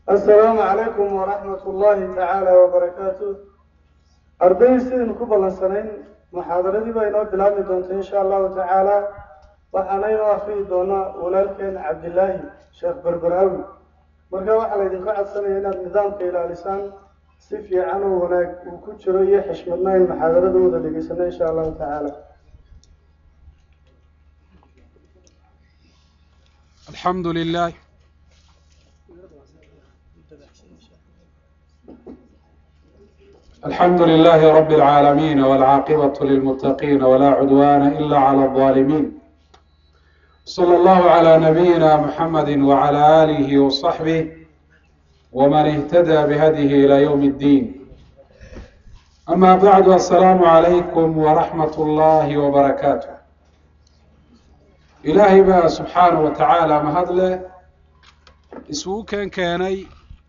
assalaamu calaykum waraxmat ullaahi tacaala wabarakaatu arday sidaynu ku ballansanayn muxaadaradii baa inoo bilaabmi doonta insha allahu tacaala waxaana inoo akriyi doonaa walaalkeen cabdilaahi sheekh berberaawi marka waxaa laydinka codsanaya inaad nidaamka ilaalisaan si fiican oo wanaag uu ku jiro iyo xishmadna in muxaadarada wada dhegeysano insha allahu tacaala الحمد لله الحمد لله رب العالمين والعاقبة للمتقين ولا عدوان إلا على الظالمين صلى الله على نبينا محمد وعلى آله وصحبه ومن اهتدى بهديه إلى يوم الدين أما بعد السلام عليكم ورحمة الله وبركاته ilaahay baa subxaana wa tacaala mahadle isugu keen keenay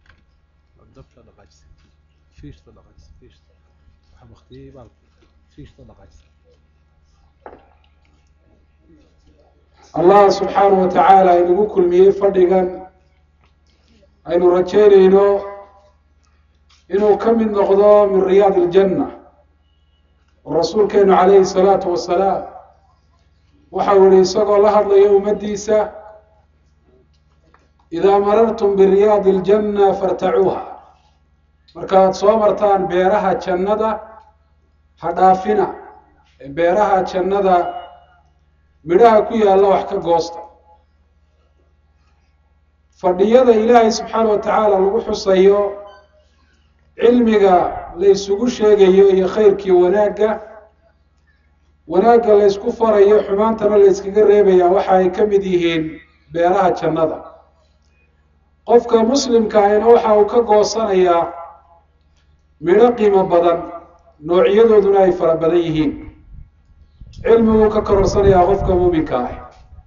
allah subxaana wa tacaala inagu kulmiyey fadhigan aynu rajeynayno inuu ka mid noqdo min riyaad iljanna oo rasuulkeenu calayhi salaatu wasalaam waxa uu yihi isagoo la hadlaya ummaddiisa idaa marartum biriyaadi iljanna fartacuuha markaad soo martaan beeraha jannada ha dhaafina ee beeraha jannada midhaha ku yaalla wax ka goosta fadhiyada ilaahay subxaana wa tacaala lagu xusayo cilmiga la isugu sheegayo iyo khayrkii wanaagga wanaagga la ysku farayo xumaantana la yskaga reebaya waxa ay ka mid yihiin beeraha jannada qofka muslimka ahina waxa uu ka goosanayaa midho qiimo badan noocyadooduna ay fara badan yihiin cilmiguu ka kororsanayaa qofka muuminka ah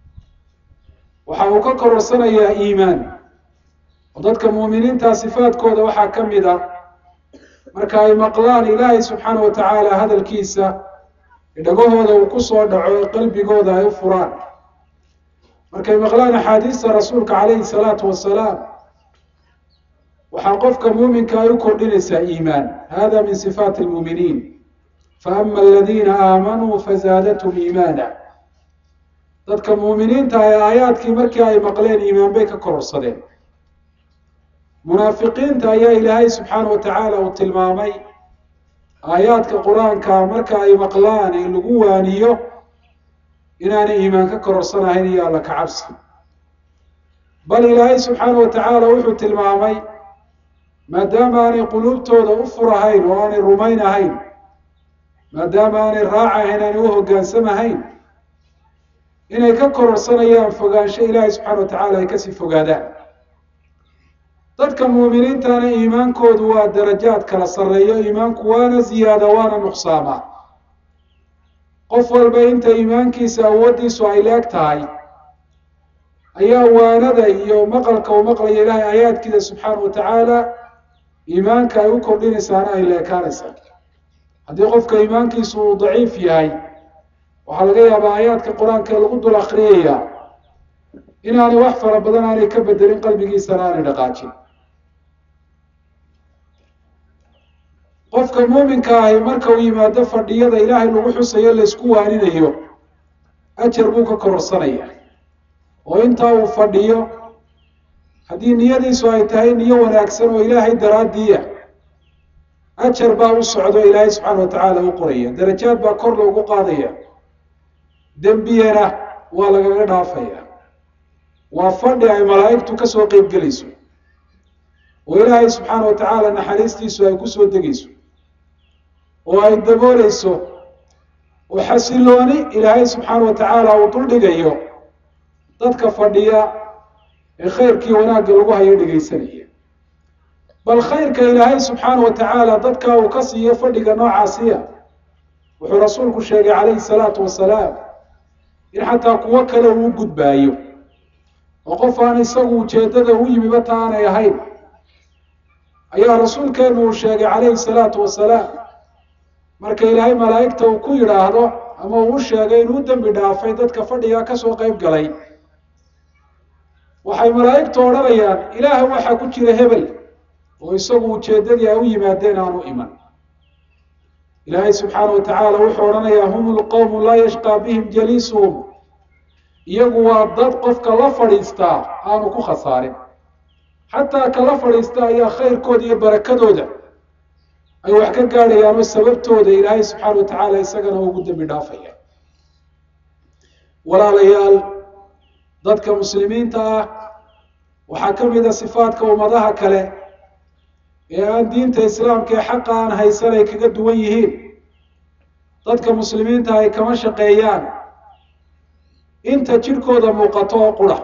waxa uu ka kororsanayaa iimaan oo dadka muuminiinta sifaadkooda waxaa ka mid ah marka ay maqlaan ilaahay subxaana wa tacaala hadalkiisa dhagahooda uu ku soo dhaco ee qalbigooda ay u furaan markay maqlaan axaadiista rasuulka calayhi salaatu wasalaam waxaa qofka muuminka ay u kordhinaysaa iimaan hada min sifaati lmuuminiin faama aladiina aamanuu fazaadathum iimaana dadka muuminiinta ee aayaadkii markii ay maqleen iimaan bay ka kororsadeen munaafiqiinta ayaa ilaahay subxaana wa tacaala uu tilmaamay aayaadka qur-aanka marka ay maqlaan ee lagu waaniyo inaanay iimaan ka kororsanahayn iyo alla ka cabsi bal ilaahay subxaana wa tacaala wuxuu tilmaamay maadaama aanay quluubtooda u furahayn oo aanay rumaynahayn maadaama aanay raacahayn aanay u hoggaansamahayn inay ka kororsanayaan fogaansho ilaahay subxaana wa tacaala ay kasii fogaadaan dadka muuminiintana iimaankoodu waa darajaad kala sarreeyo iimaanku waana ziyaada waana nuqsaamaa qof walba inta iimaankiisa awooddiisu ay leeg tahay ayaa waanada iyo maqalka uu maqlayo ilaahay aayaadkiisa subxaana wa tacaala iimaanka ay u kordhinaysaana ay leekaanaysaa haddii qofka iimaankiisu uu daciif yahay waxaa laga yaabaa aayaadka qur-aanka ee lagu dul akriyayaa inaanay wax fara badan aanay ka bedelin qalbigiisana aanay dhaqaajin qofka muuminka ahi marka uu yimaado fadhiyada ilaahay lagu xusayo laysku waaninayo ajar buu ka kororsanaya oo intaa uu fadhiyo haddii niyadiisu ay tahay niyo wanaagsan oo ilaahay daraaddiiya ajar baa u socdo ilaahay subxaana wa tacaala u qoraya darajaad baa kor loogu qaadaya dembiyana waa lagaga dhaafaya waa fadhi ay malaa'igtu kasoo qeyb gelayso oo ilaahay subxaana wa tacaala naxariistiisu ay kusoo degayso oo ay dabooleyso oo xasilooni ilaahay subxaana wa tacaala uu dul dhigayo dadka fadhiya ee khayrkii wanaagga lagu hayo dhegaysanaya bal khayrka ilaahay subxaana wa tacaala dadka uu ka siiyo fadhiga noocaasiya wuxuu rasuulku sheegay calayhi salaatu wasalaam in xataa kuwo kale uu gudbaayo oo qof aan isagu ujeeddada u yimiba ta aanay ahayn ayaa rasuulkeenu uu sheegay calayhi salaatu wasalaam marka ilaahay malaa'igta uu ku yidhaahdo ama uu u sheegay inuu dembi dhaafay dadka fadhiga kasoo qeyb galay waxay malaa'igtu odhanayaan ilaaha waxaa ku jira hebel oo isagu ujeeddadii ay u yimaadeen aanu iman ilaahay subxaana wa tacaala wuxuu odhanayaa hum lqowmu laa yashqaa bihim jaliisuhum iyagu waa dad qofka la fadhiistaa aanu ku khasaarin xataa ka la fadhiista ayaa khayrkooda iyo barakadooda ay wax ka gaadhayaan oo sababtooda ilaahay subxaana wa tacaala isagana ugu dembi dhaafaya walaalayaal dadka muslimiinta ah waxaa ka mid a sifaadka ummadaha kale ee aan diinta islaamka ee xaqa aan haysan ay kaga duwan yihiin dadka muslimiinta ay kama shaqeeyaan inta jidhkooda muuqato oo qura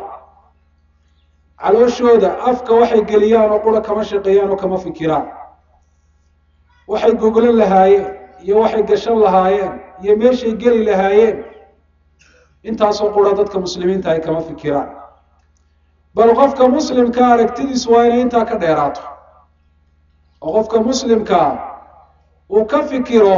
calooshooda afka waxay geliyaan oo qura kama shaqeeyaan oo kama fikiraan waxay goglan lahaayeen iyo waxay gashan lahaayeen iyo meeshay geli lahaayeen intaasoo qura dadka muslimiinta ay kama fikiraan bal qofka muslimka aragtidiisu waa inay intaa ka dheeraato oo qofka muslimkaa uu ka fikiro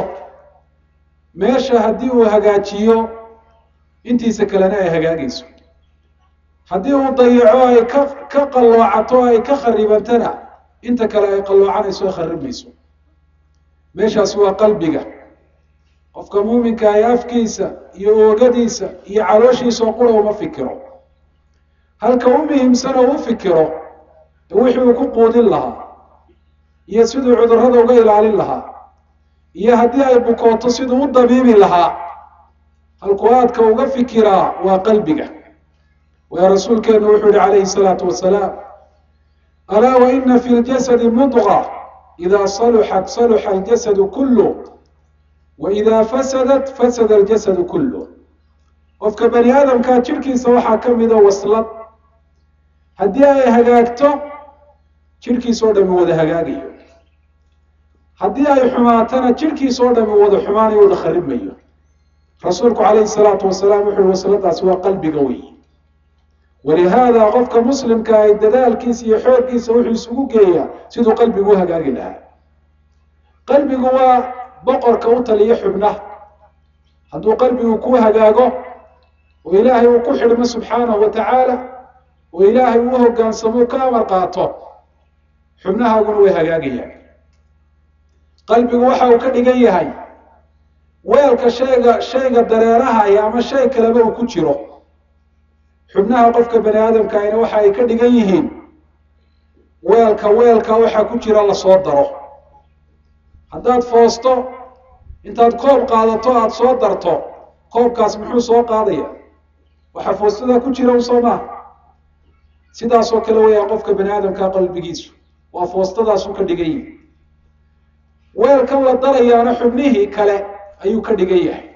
meesha haddii uu hagaajiyo intiisa kalena ay hagaagayso haddii uu dayaco ay ka ka qalloocato ay ka kharibantana inta kale ay qalloocanayso ay kharibayso meeshaasi waa qalbiga qofka muuminka ay afkiisa iyo oogadiisa iyo calooshiisa oo qura uma fikiro halka u muhiimsan oo u fikiro wixii uu ku quudin lahaa iyo siduu cudurrada uga ilaalin lahaa iyo haddii ay bukooto siduu u dabiibi lahaa halkuu aadka uga fikiraa waa qalbiga waa rasuulkeenu wuxuu yihi calayhi salaatu wasalaam alaa wa ina fi ljasadi mudqa idaa saluxat saluxa aljasadu kullu wa idaa fasadat fasada aljasadu kullu qofka bani aadamkaa jidhkiisa waxaa ka mida waslad haddii ay hagaagto jidhkiisa oo dhami wada hagaagayo haddii ay xumaatana jidhkiisa oo dhami wada xumaanayo wada kharimayo rasuulku calayhi salaatu wasalaam wuxu uhi wasladaasi waa qalbiga wey walihaada qofka muslimka ay dadaalkiisa iyo xooggiisa wuxuu isugu geeyaa siduu qalbigu u hagaagi lahaa qalbigu waa boqorka u taliya xubnaha hadduu qalbigu ku hagaago oo ilaahay uu ku xidhmo subxaanahu wa tacaala oo ilaahay uu hogaansamo ka amar qaato xubnahaaguna way hagaagayaan qalbigu waxa uu ka dhigan yahay weelka shayga shayga dareerahaya ama shay kaleba uu ku jiro xubnaha qofka bani aadamka ayna waxa ay ka dhigan yihiin weelka weelka waxaa ku jira lasoo daro haddaad foosto intaad koob qaadato aada soo darto koobkaas muxuu soo qaadaya waxaa foostada ku jira usoo maaha sidaasoo kale weyaa qofka bani aadamka qalbigiisu waa foostadaasuu ka dhigan yihi weelkan la darayaana xubnihii kale ayuu ka dhigan yahay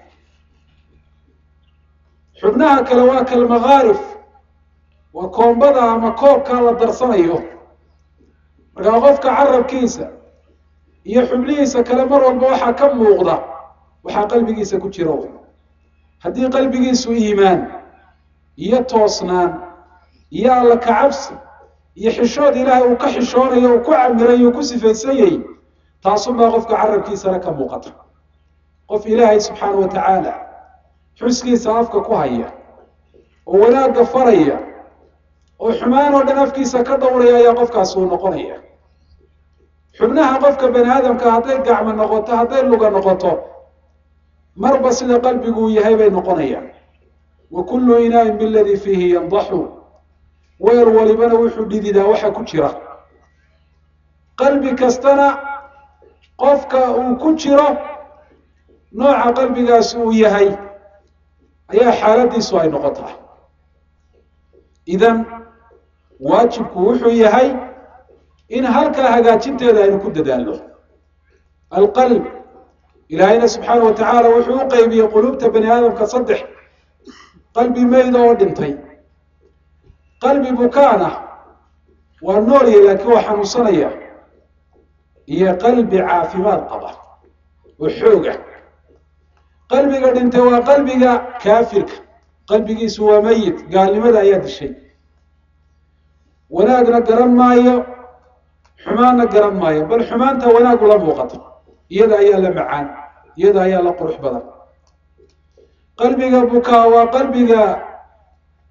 xubnaha kale waa kalmakaarif waa koombada ama koobkaa la darsanayo markaa qofka carabkiisa iyo xubnihiisa kale mar walba waxaa ka muuqda waxaa qalbigiisa ku jira wy haddii qalbigiisu iimaan iyo toosnaan iyo alla kacabsi iyo xishood ilaahay uu ka xishoonayo uu ku camiray uu ku sifaysanyay taasunbaa qofka carabkiisana ka muuqata qof ilaahay subxaana wa tacaala xuskiisa afka ku haya oo wanaagga faraya oo xumaan oo dhan afkiisa ka dhowraya ayaa qofkaasi uu noqonaya xubnaha qofka bani aadamka hadday gacmo noqoto hadday luga noqoto marba sida qalbigu uu yahay bay noqonayaan wa kullu inaain biladii fiihi yandaxu weel walibana wuxuu dhididaa waxa ku jira qalbi kastana qofka uu ku jiro nooca qalbigaasi uu yahay ayaa xaaladiisu ay noqotaa idan waajibku wuxuu yahay in halkaa hagaajinteeda aynu ku dadaalno alqalb ilaahayna subxaana wa tacaala wuxuu u qeybiyey quluubta bani aadamka saddex qalbi meyda oo dhintay qalbi bukaana waa noolya laakiin waa xanuunsanaya iyo qalbi caafimaad qaba oo xooga qalbiga dhintay waa qalbiga kaafirka qalbigiisu waa meyit gaalnimada ayaa dishay wanaagna garan maayo xumaanna garan maayo bal xumaanta wanaag ula muuqato iyada ayaa la macaan iyada ayaa la qurux badan qalbiga bukaa waa qalbiga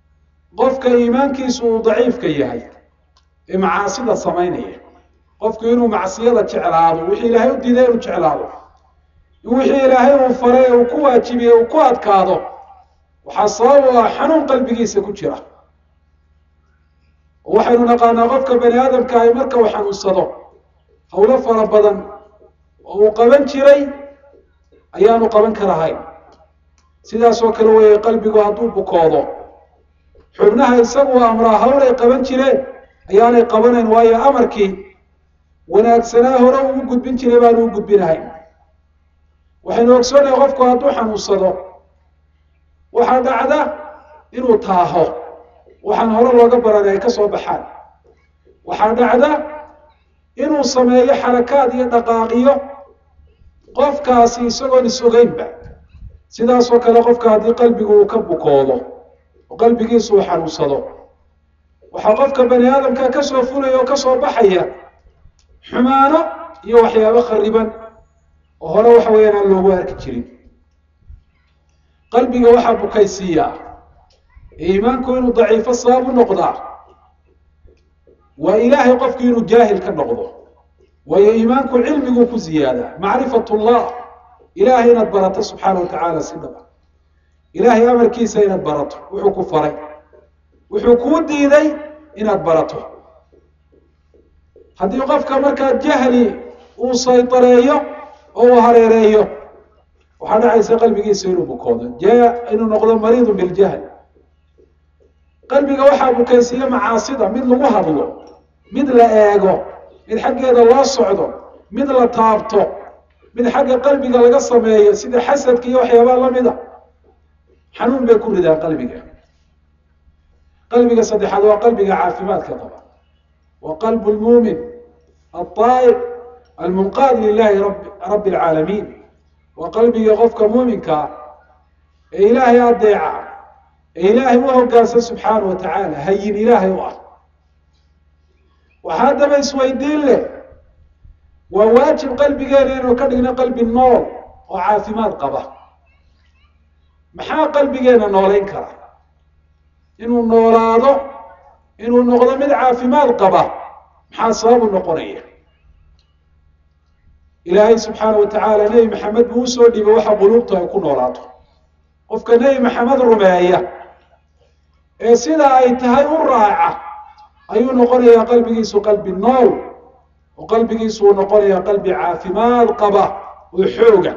qofka iimaankiisu uu daciifka yahay ee macaasida samaynaya qofku inuu macsiyada jeclaado wixii ilaahay u diiday inuu jeclaado in wixii ilaahay uu faray uu ku waajibiye uu ku adkaado waxaa sabab u ah xanuun qalbigiisa ku jira waxaynu naqaanaa qofka bani aadamka ahi marka uu xanuunsado howlo fara badan oo uu qaban jiray ayaanu qaban karahayn sidaasoo kale weeye qalbigu hadduu bukoodo xubnaha isagu amraa hawl ay qaban jireen ayaanay qabanayn waayo amarkii wanaagsanaa hore ugu gudbin jiray baanu u gudbinahayn waxaynu ogsoonahay qofku hadduu xanuunsado waxaa dhacda inuu taaho waxaan hore looga baranay ay ka soo baxaan waxaa dhacda inuu sameeyo xarakaad iyo dhaqaaqiyo qofkaasi isagoon is-ogeynba sidaasoo kale qofka haddii qalbigu uu ka bukoodo oo qalbigiisu uu xanuunsado waxaa qofka bani aadamka ka soo fulaya oo ka soo baxaya xumaano iyo waxyaabo khariban oo hore waxa weeyaan aan loogu arki jirin qalbiga waxaa bukaysiiyaa iimaanku inuu daciifo sabab u noqdaa waa ilaahay qofku inuu jaahil ka noqdo waayo iimaanku cilmiguu ku ziyaadaa macrifat llah ilaahay inaad barato subxaana watacaala si dhaba ilaahay amarkiisa inaad barato wuxuu ku faray wuxuu kuu diiday inaad barato haddii qofka markaa jahli uu saytareeyo oo uu hareereeyo waxaa dhacaysa qalbigiisa inuu bukoodo jaa inuu noqdo mariidun biljahl qalbiga waxaa bukaysiiya macaasida mid lagu hadlo mid la eego mid xaggeeda loo socdo mid la taabto mid xagga qalbiga laga sameeyo sida xasadka iyo waxyaabaa lamida xanuun bay ku ridaan qalbiga qalbiga saddexaad waa qalbiga caafimaadka qaba wa qalbu lmuumin alطaa'ib almunqaad lilahi rabbi alcaalamiin waa qalbiga qofka muuminkaa ee ilaahay adeeca ee ilaahay u hogaansan subxaana wa tacaala hayin ilaahay u ah waxaa haddaba isweydiin leh waa waajib qalbigeena inuu ka dhigno qalbi nool oo caafimaad qaba maxaa qalbigeena noolayn kara inuu noolaado inuu noqdo mid caafimaad qaba maxaa sabab u noqonaya ilaahay subxaana wa tacaala nebi maxamed buu usoo dhiibay waxa quluubtu ay ku noolaato qofka nebi maxamed rumeeya ee sidaa ay tahay u raaca ayuu noqonayaa qalbigiisu qalbi nool oo qalbigiisu uu noqonayaa qalbi caafimaad qaba oo xooga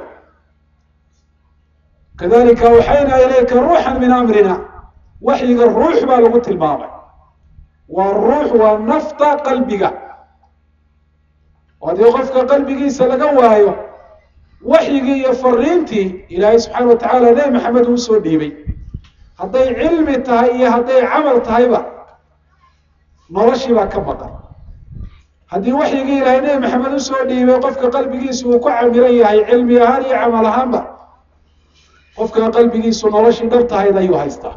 kadalika awxaynaa ilayka ruuxan min amrina waxyiga ruux baa lagu tilmaamay waa ruux waa nafta qalbiga oo haddii qofka qalbigiisa laga waayo waxyigii iyo fariintii ilaahay subxaana wa tacaala nebi maxamed uu usoo dhiibay hadday cilmi tahay iyo hadday camal tahayba noloshii baa ka maqan haddii waxyigii ilaahay nebi maxamed usoo dhiibay qofka qalbigiisu uu ku camiran yahay cilmi ahaan iyo camal ahaanba qofka qalbigiisu noloshii dhab tahayd ayuu haystaa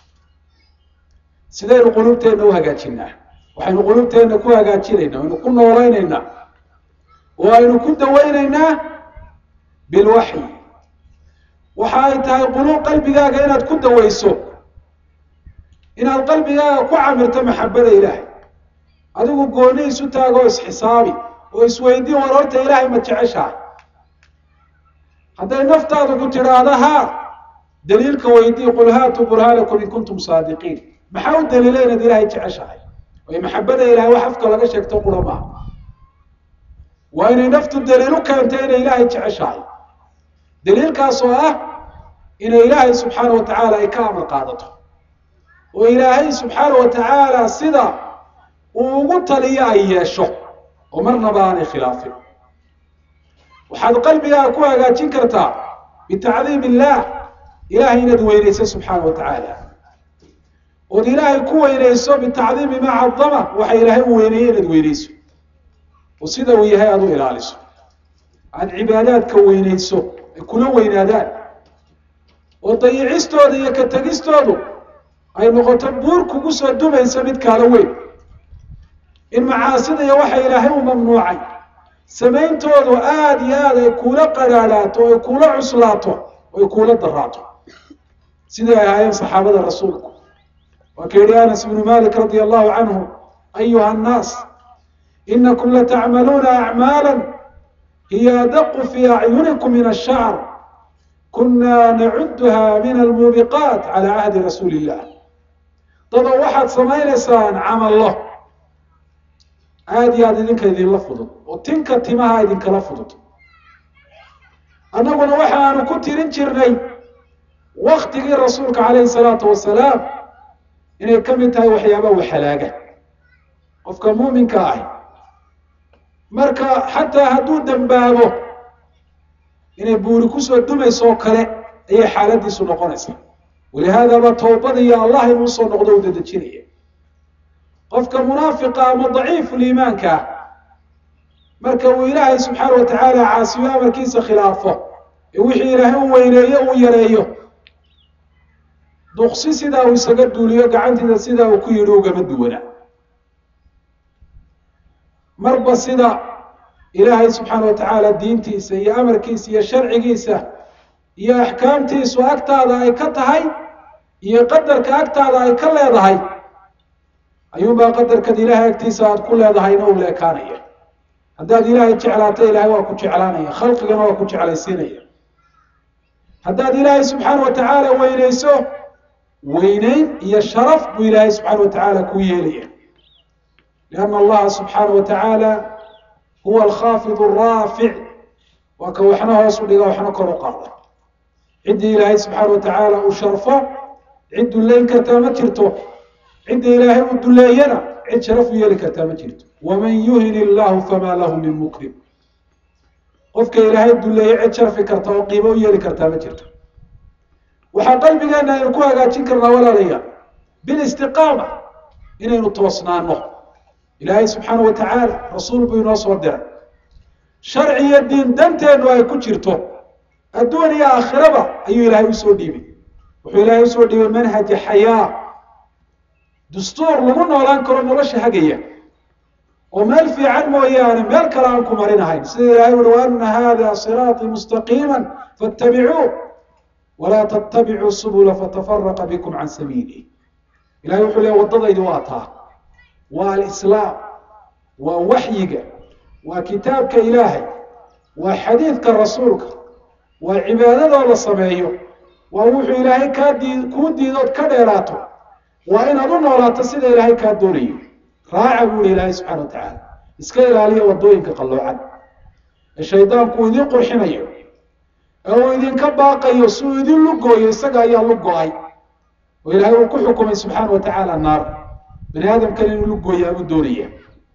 sidaynu quluubteenna u hagaajinaa waxaynu quluubteenna ku hagaajinaynaa waynu ku noolaynaynaa oo aynu ku dawaynaynaa bilwaxyi waxa ay tahay quluub qalbigaaga inaad ku dawayso inaad qalbigaaga ku camirto maxabada ilaahay adigu gooni isu taago oo isxisaabi oo isweydii war horta ilaahay ma jeceshahay hadday naftaadu ku tidhaahdo haa daliilka weydii qul haatuu burhaanakum in kuntum saadiqiin maxaa u daliila inaad ilaahay jeceshahay way maxabada ilahay wax afka laga sheegto qura maaha waa inay naftu daliil u keentay inay ilaahay jeceshahay daliilkaas oo ah inay ilaahay subxaana wa tacaala ay ka amar qaadato oo ilaahay subxaana wa tacaala sida uu ugu taliyo ay yeesho oo marnaba aanay khilaafin waxaad qalbigaaga ku hagaajin kartaa bitacdiim illaah ilahay inaad weynayso subxaana wa tacaala ood ilaahay ku weynayso bitacdiimi maa cadama waxa ilaahay u weyneeyey inaad weynayso oo sida uu yahay aada u ilaaliso aada cibaadaadka weynayso ay kula weynaadaan oo dayicistooda iyo ka tegistoodu ay noqoto buur kugu soo dumaysa mid kaala weyn in macaasida iyo waxa ilaahay u mamnuucay samayntoodu aada iyo aada ay kuula qadhaadhaato o ay kuula cuslaato o ay kuula daraato siday ay ahaayeen saxaabada rasuulku waa ka yidhi anas ibnu malik radia allahu canhu ayuha annaas inakum latacmaluuna acmaala hiya adaqu fi acyunikum min ashacr kuna nacuduha min almuubiqaat cala cahdi rasuuli illah dadoo waxaad samaynaysaan camallo aada iyo aada idinka idinla fudud oo tinka timaha idinkala fudud annaguna waxaanu ku tirin jirnay waktigii rasuulka calayhi salaatu wasalaam inay ka mid tahay waxyaabaha waxalaaga qofka muuminka ahi marka xataa hadduu dembaabo inay buuri kusoo dumayso oo kale ayay xaaladiisu noqonaysaa walihaadaba towbada iyo allah inuu soo noqdo u dadejinaya qofka munaafiqa ama daciifu liimaanka ah marka uu ilaahay subxaana wa tacaala caasiyo amarkiisa khilaafo ee wixii ilaahay u weyneeyo uu yareeyo duqsi sidaa uu isaga duuliyo gacantiisa sidaa uu ku yidhi ugama duwana marba sida ilaahay subxaana wa tacaala diintiisa iyo amarkiisa iyo sharcigiisa iyo axkaamtiisu agtaada ay ka tahay iyo qadarka agtaada ay ka leedahay ayuunbaa qadarkan ilaahay agtiisa aada ku leedahayna uu leekaanaya haddaad ilaahay jeclaato ilaahay waa ku jeclaanaya khalqigana waa ku jeclaysiinaya haddaad ilaahay subxaana wa tacaala weyneyso weyneyn iyo sharaf buu ilaahay subxaana wa tacaala kuu yeelaya lianna allaha subxaana wa tacaala huwa alkhaafid araafic waa ka waxna hoos u dhiga waxna kor u qaada ciddii ilaahay subxaana wa tacaala uu sharfo cid dullayn kartaa ma jirto cidda ilaahay uu duleeyana cid sharaf u yeeli kartaa ma jirto waman yuhin illahu famaa lahu min mukrim qofka ilaahay duleeye cid sharfi karta oo qiimo u yeeli kartaa ma jirto waxaa qalbigeena aynu ku hagaajin karnaa walaalayaal bilistiqaama inaynu toosnaano ilaahay subxaana wa tacaala rasuul buu inoo soo diray sharci iyo diin danteennu ay ku jirto adduun iyo aakhiraba ayuu ilaahay usoo dhiibay wuxuu ilaahay usoo dhiibay manhaja xayaa dastuur lagu noolaan karo nolosha hagaya oo meel fiican mooyaane meel kale aan ku marinahayn sida ilahay uhi waana hada siraaطii mustaqiima faاtabicuu walaa tattabicuu subula fatafaraqa bikum can sabiilih ilahay wuxuu leey waddadaydi waa taa waa alislaam waa waxyiga waa kitaabka ilaahay waa xadiidka rasuulka waa cibaadadoo la sameeyo waa wuxuu ilaahay kaa dii kuu diidood ka dheeraato waa inaad u noolaato sida ilaahay kaa doonayo raaca buu ihi ilaahay subxana wa tacaala iska ilaaliya waddooyinka qalloocan ee shaydaanku uu idiin qurxinayo ee uu idinka baaqayo si uu idin lugooyo isaga ayaa lugo-ay oo ilaahay uu ku xukumay subxaana wa tacaala naar bani aadamkan inuu lugooya u doonaya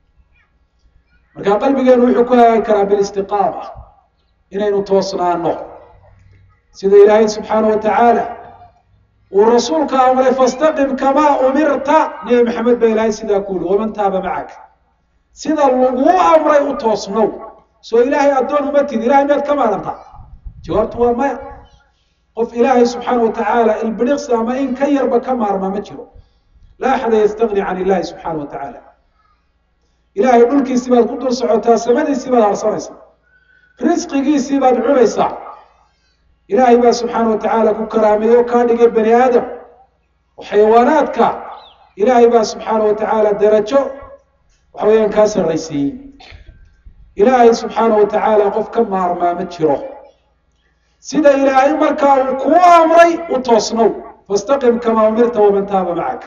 marka qalbigeenu wuxuu ku hagaagi karaa bilistiqaama inaynu toosnaano sida ilaahay subxaana wa tacaala uu rasuulka amray fastaqim kamaa umirta nebi maxamed baa ilaahay sidaa ku yihi waman taaba macaka sida laguu amray u toosnow soo ilaahay addoon uma tid ilahay miyaad ka maaranta jawaabtu waa maya qof ilaahay subxaana wa tacaala ilbiriqsi ama in ka yarba ka maarma ma jiro laa axada yastagni can illahi subxaana wa tacaala ilaahay dhulkiisii baad ku dul socotaa samadiisii baad harsanaysaa risqigiisii baad cunaysaa ilaahay baa subxaana wa tacaala ku karaameeye oo kaa dhigay bani aadam oo xayawaanaadka ilaahay baa subxaana wa tacaala darajo waxa weeyaan kaa sarraysiiyey ilaahay subxaana wa tacaala qof ka maarmaa ma jiro sida ilaahay markaa uu kuu amray u toosnow fastaqim kamaa umirta waman taaba macaka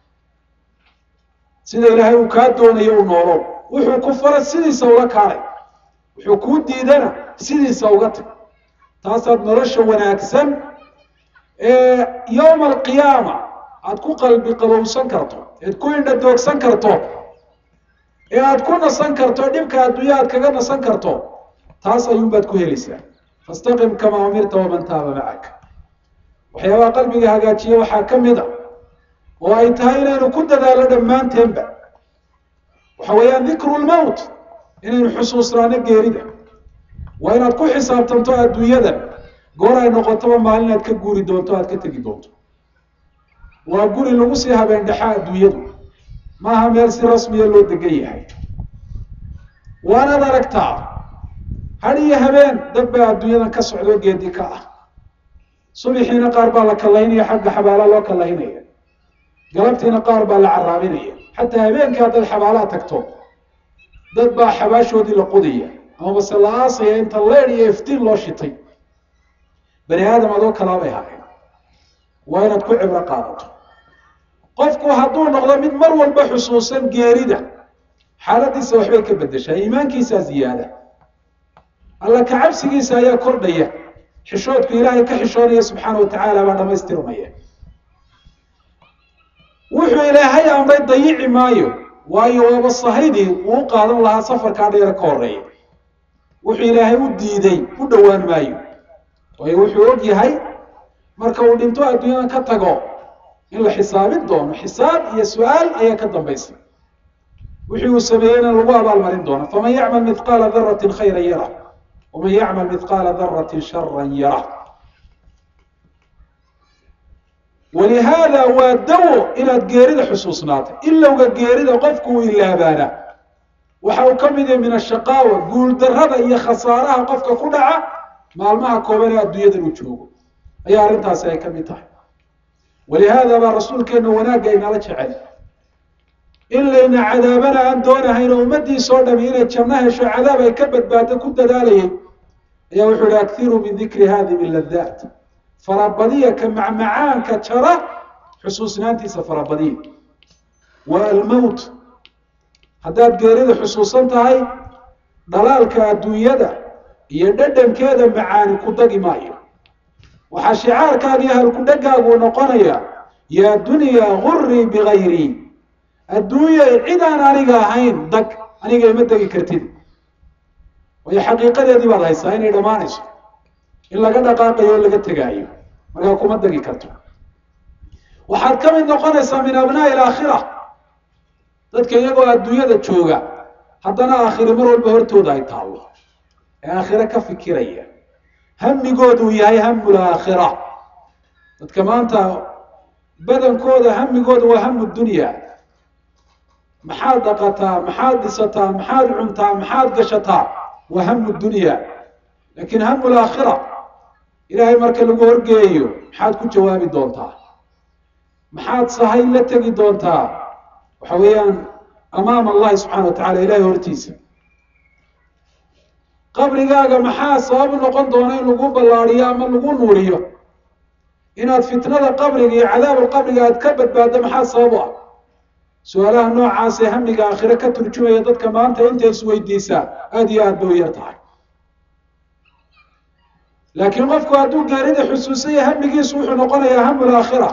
sida ilaahay uu kaa doonayo u noolow wuxuu ku fara sidiisa ula kaalay wuxuu kuu diidana sidiisa uga tag taasaad nolosha wanaagsan ee yowma alqiyaama aada ku qalbi qabowsan karto ead ku indha doogsan karto ee aada ku nasan karto dhibka adduunya aad kaga nasan karto taas ayuunbaad ku helaysaa fastaqim kamaa umirta waman taaba macaka waxyaabaha qalbiga hagaajiya waxaa ka mid a oo ay tahay inaynu ku dadaallo dhammaanteenba waxa weeyaan dikru lmowt inaynu xusuusnaano geerida waa inaad ku xisaabtanto adduunyadan goor ay noqotoba maalin aad ka guuri doonto aad ka tegi doonto waa guri lagu sii habeen dhexaa adduunyadu maaha meel si rasmiya loo degan yahay waanaad aragtaa had iyo habeen dad baa adduunyadan ka socdo geedi ka ah subixiina qaar baa la kallaynaya xagga xabaala loo kallaynaya galabtiina qaar baa la caraaminaya xataa habeenkii haddaad xabaalaha tagto dad baa xabaashoodii la qodaya amaba se la aasaya inta leer iyo iftiin loo shitay bani aadam adoo kalaabay haayeen waa inaad ku cibro qaadato qofku hadduu noqdo mid mar walba xusuusan geerida xaaladiisa waxbay ka beddeshaa iimaankiisaa ziyaada alla kacabsigiisa ayaa kordhaya xishoodku ilaahay ka xishoonaya subxaana wa tacaala baa dhamaystirmaya wuxuu ilaahay amray dayici maayo waayo waaba sahaydii uu u qaadan lahaa safarkaa dheera ka horeeya wuxuu ilaahay u diiday u dhowaan maayo waayo wuxuu og yahay marka uu dhinto adduunyada ka tago in la xisaabin doono xisaab iyo su-aal ayaa ka dambaysa wixii uu sameeyeyna lagu abaalmarin doono faman yacmal mithqaala daratin khayran yara waman yacmal mithqaala daratin sharan yara walihaada waa dawo inaad geerida xusuusnaatay ilowga geerida qofku uu ilaabaana waxa uu ka mid yahay min ashaqaawa guuldarrada iyo khasaaraha qofka ku dhaca maalmaha kooban ee adduunyadan uu joogo ayaa arrintaasi ay ka mid tahay walihaada baa rasuulkeena wanaagga inala jecel in layna cadaabana aan doonahayn oo ummadiisoo dhami inay janno hesho cadaab ay ka badbaado ku dadaalayay ayaa wuxuu ihi akiruu min dikri hadihi ladaat farabadiya ka macmacaanka jara xusuusnaantiisa farabadiya wa almowt haddaad geerida xusuusan tahay dhalaalka adduunyada iyo dhadhankeeda macaani ku dagi maayo waxaa shicaarkaaga iyo halkudhagaagu noqonaya yaa dunyaa gurii bigayrii adduunyay cid aan aniga ahayn dag aniga ima degi kartid waayo xaqiiqadeedii baad haysaa inay dhammaanayso in laga dhaqaaqayo o laga tegaayo markaa kuma degi karto waxaad ka mid noqonaysaa min abnaa'i alaakhira dadka iyagoo adduunyada jooga haddana aakhire mar walba hortooda ay taallo ee aakhire ka fikiraya hamigoodu yahay hamul aakhira dadka maanta badankooda hamigooda waa hamu dunya maxaad dhaqataa maxaad dhisataa maxaad cuntaa maxaad gashataa waa hamu dunya laakiin hamu laakhira ilaahay marka lagu horgeeyo maxaad ku jawaabi doontaa maxaad sahay la tegi doontaa waxa weeyaan amaama allahi subxana wa tacala ilahay hortiisa qabrigaaga maxaa sabab noqon doona in lagu ballaadiyo ama lagu nuuriyo inaad fitnada qabriga iyo cadaabul qabriga aad ka badbaaddo maxaa sabab u ah su-aalaha noocaasee hamiga aakhire ka turjumaya dadka maanta intay isweydiisaa aada iyo aad bay u yar tahay laakiin qofku hadduu geerida xusuusanya hamigiisu wuxuu noqonayaa hamu laakhira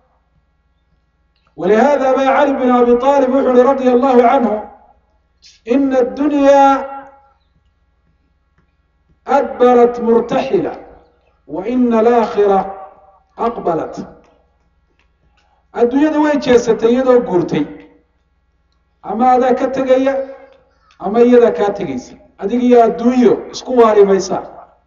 walihada ba cali bin abi aalib wuxu uhi radia allahu canhu ina addunyaa adbarat murtaxila wa ina alaakhira aqbalat adduunyada way jeesatay iyadoo guurtay ama adaa ka tegaya ama iyadaa kaa tegaysa adig iyo adduunyo isku waari maysaa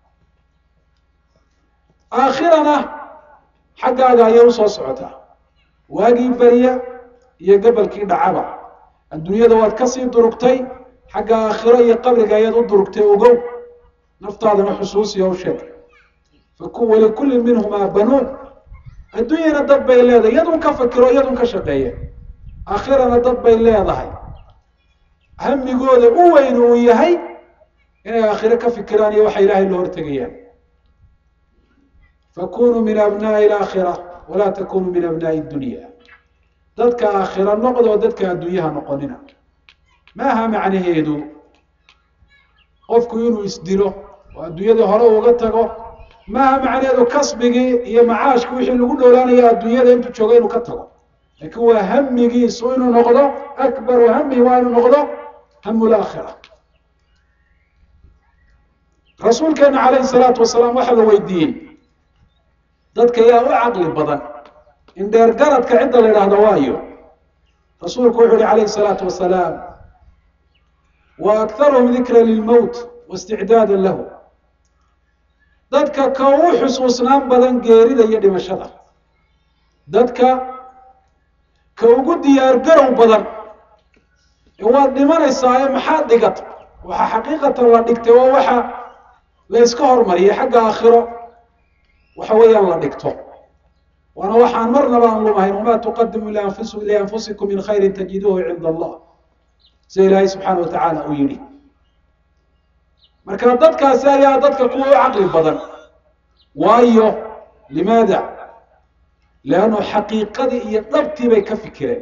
aakhirana xaggaaga ayay usoo socotaa waagii beriya iyo gabalkii dhacaba adduunyada waad kasii durugtay xagga aakhiro iyo qabriga ayaad u durugtay ogow naftaadana xusuusiya u sheeg walikullin minhumaa banuun adduunyana dad bay leedahay iyadun ka fakiro iyadun ka shaqeeya aakhirana dad bay leedahay hamigooda u weyn uu yahay inay aakhiro ka fikiraan iyo waxa ilaahay loo hortegayaan fakunuu min abnaa'i alaakhira walaa takunuu min abnaa'i dunya dadka aakhira noqdoo dadka adduunyaha noqonina maaha macnaheedu qofku inuu isdilo oo adduunyadii hore uga tago maaha macnaheedu kasbigii iyo macaashki wixii lagu dhowlaanayo adduunyada intuu joogo inuu ka tago laakiin waa hamigiisu inuu noqdo akbaru hamihi waa inuu noqdo hamu laakhira rasuulkeena calayhi salaatu wasalaam waxaa la weydiiyey dadka yaa u caqli badan in dheer garadka cidda la yidhaahdo waayo rasuulku wuxu uhi calayhi salaatu wasalaam wa akharuhum dikra lilmowt waisticdaada lahu dadka ka u xusuusnaan badan geerida iyo dhimashada dadka ka ugu diyaargarow badan ee waad dhimanaysaa ee maxaad dhigata waxa xaqiiqatan la dhigtay waa waxa la yska hormariyay xagga aakhiro waxa weeyaan la dhigto waana waxaan marnaba aan lumahayn wamaa tuqadimu lianfusikum min khayrin tajiduuhu cinda allah sida ilaahay subxaana watacaala uu yidhi marka dadkaasi ayaa dadka kuwa u caqli badan waayo limaada leannu xaqiiqadii iyo dhabtii bay ka fikireen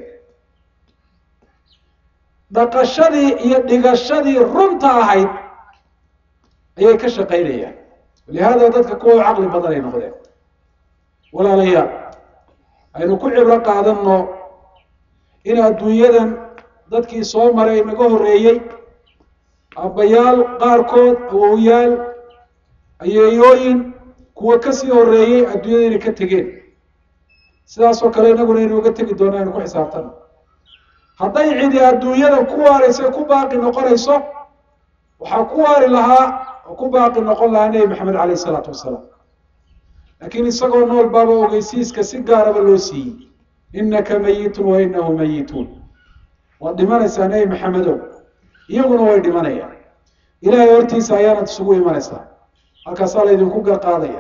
dhaqashadii iyo dhigashadii runta ahayd ayay ka shaqaynayaan lihaada dadka kuwa u caqli badan ay noqdeen walaalayaal aynu ku cibro qaadanno in adduunyadan dadkii soo maray naga horreeyey aabbayaal qaarkood awowyaal ayeeyooyin kuwa kasii horreeyey adduunyada inay ka tegeen sidaasoo kale inaguna aynu uga tegi doona aynu ku xisaabtano hadday cidi adduunyadan ku waaraysa ku baaqi noqonayso waxaa ku waari lahaa oo ku baaqi noqon lahaa nebi maxamed caleyh isalaatu wasalaam laakiin isagoo nool baaba ogeysiiska si gaaraba loo siiyey innaka mayitun wa inahu mayituun waad dhimanaysaa nebi maxamedow iyaguna way dhimanayaan ilaahay hortiisa ayaanad isugu imanaysaa halkaasaa laydinku garqaadaya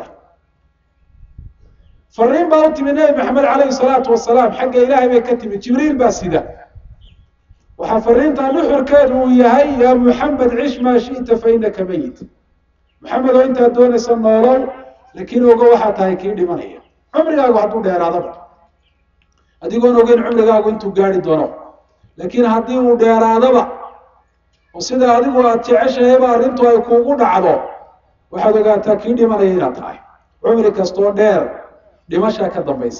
fariin baa u timi nebi maxamed caleyhi salaatu wasalaam xagga ilaahay bay ka timi jibriil baa sida waxaa fariintaa nuxurkeedu uu yahay yaa muxamed cish maa shi'ta fa inaka mayit maxamed oo intaad doonaysa noolow laakiin ogo waxaa tahay kii dhimanaya cumrigaagu hadduu dheeraadaba adigoon ogeyn cumrigaagu intuu gaari doono laakiin haddii uu dheeraadaba oo sida adigu aad jeceshahayba arrintu ay kuugu dhacdo waxaad ogaataa kii dhimanaya inaad tahay cumri kastoo dheer dhimashaa ka dambaysa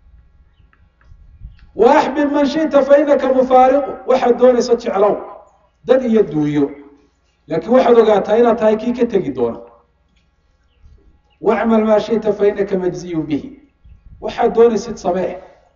wa axbib man shita fa inaka mufaariqu waxaad doonaysa jeclow dad iyo duunyo laakiin waxaad ogaataa inaad tahay kii ka tegi doona wacmal maa shita fa inaka majziyun bihi waxaad doonaysid samee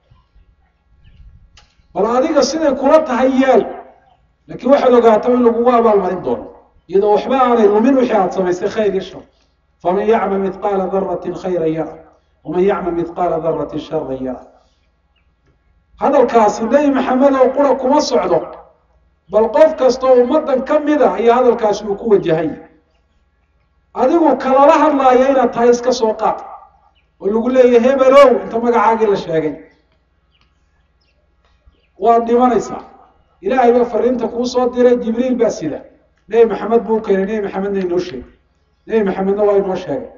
bal adiga siday kula tahay yeel laakiin waxaad ogaataa in lagugu abaalmarin doono iyadoo waxba aanay lumin wixii aad samaysay khayr iyo shar faman yacmal midqaala daratin khayran yara waman yacmal midqaala daratin sharan yara hadalkaasi nebi maxamed oo qura kuma socdo bal qof kastoo ummaddan ka mida ayaa hadalkaasi uu ku wajahay adigu kalala hadlaaya inaad tahay iska soo qaad oo lagu leeyahy hebelow inta magacaagii la sheegay waad dhimanaysaa ilaahay baa fariinta kuu soo diray jibriil baa sida nebi maxamed buu keenay nebi maxamedna inoo sheegay nebi maxamedna waa inoo sheegay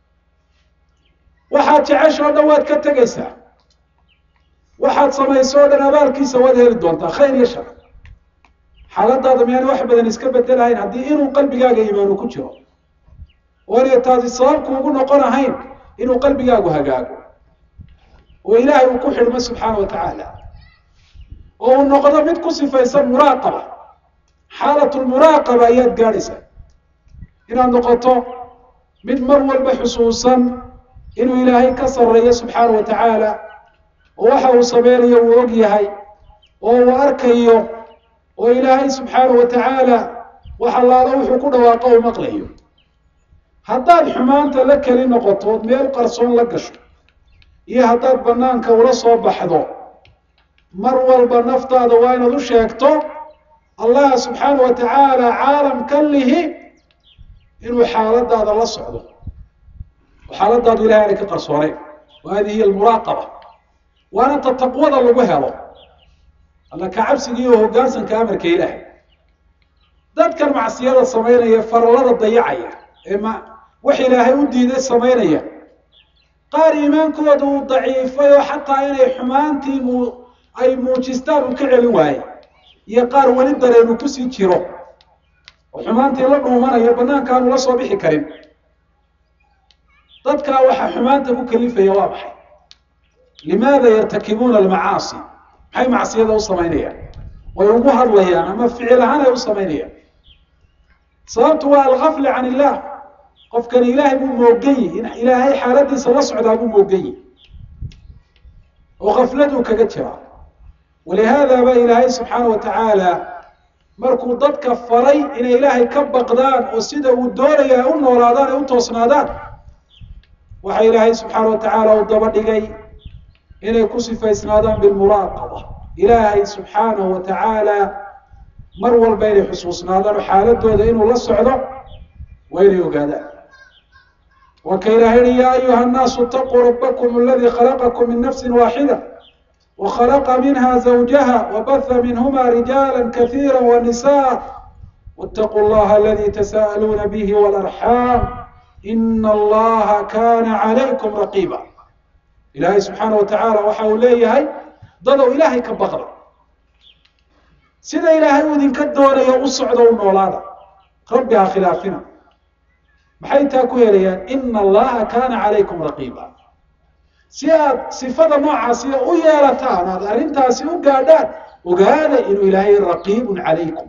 waxaad jecesha o dhan waad ka tegaysaa waxaad samayso o dhan abaalkiisa waad heli doontaa khayr iyo shar xaaladaada miyaana wax badan iska bedelahayn haddii inuu qalbigaaga iimaanu ku jiro oonay taasi sababku ugu noqon ahayn inuu qalbigaagu hagaago oo ilaahay uu ku xidhmo subxaana wa tacaala oo uu noqdo mid ku sifaysan muraaqaba xaalatulmuraaqaba ayaad gaadhaysaa inaad noqoto mid mar walba xusuusan inuu ilaahay ka sarreeyo subxaana wa tacaala oo waxa uu sameynayo uu og yahay oo uu arkayo oo ilaahay subxaana wa tacaala wax allaala wuxuu ku dhawaaqo u maqlayo haddaad xumaanta la keli noqoto ood meel qarsoon la gasho iyo haddaad banaanka ula soo baxdo mar walba naftaada waa inaad u sheegto allah subxaana wa tacaala caalam kan lihi inuu xaaladaada la socdo oo xaaladaadu ilahay aanay ka qarsooneyn wa hadihi hiy almuraaqaba waana ta taqwada lagu helo alla ka cabsiga iyo hoggaansanka amarka ilaahay dadkan macsiyada samaynaya farallada dayacaya ee ma wax ilaahay u diiday samaynaya qaar iimaankooda uu daciifay oo xataa inay xumaantii mu ay muujistaan uu ka celin waaye iyo qaar weli dareenu kusii jiro oo xumaantii la dhuumanayo banaanka aanu la soo bixi karin dadkaa waxaa xumaanta ku kalifaya waa maxay limaada yartakibuuna almacaasi maxay macsiyada u samaynayaan way ugu hadlayaan ama ficil ahaan ay u samaynayaan sababtu waa algafli can illah qofkani ilaahay buu moogan yihi in ilaahay xaaladiisa la socdaa buu moogan yihi oo kafladuu kaga jiraa walihaada ba ilaahay subxaana wa tacaala markuu dadka faray inay ilaahay ka baqdaan oo sida uu doonaya ay u noolaadaan ay u toosnaadaan waxa ilaahay subxaana wa tacaala uu daba dhigay inay ku sifaysnaadaan bilmuraaqaba ilaahay subxaanahu wa tacaala mar walba inay xusuusnaadaan oo xaaladooda inuu la socdo waa inay ogaadaan waa ka ilahay yihi ya ayuha الnaasu اtaquu rabakm اladii khalaqakum min nafsi waaxida وkhلqa minha زawjaha وbث minhma رijاalا kaثيirا ونisاء واتقوا اllaha اladي تsاءلuna bه والأرحاm in اllaha kana عalaykum رaقيba ilahay subxaanaه وataعaalى waxa uu leeyahay dadow ilahay ka baqda sida ilaahay uu idinka doonayo u socdo u noolaada rabbi ha khilaafina maxay taa ku helayaan in اllaha kana عalaykum رaقيba si aad sifada noocaasiya u yeelataan aad arrintaasi u gaadhaan ogaada inuu ilaahay raqiibun calaykum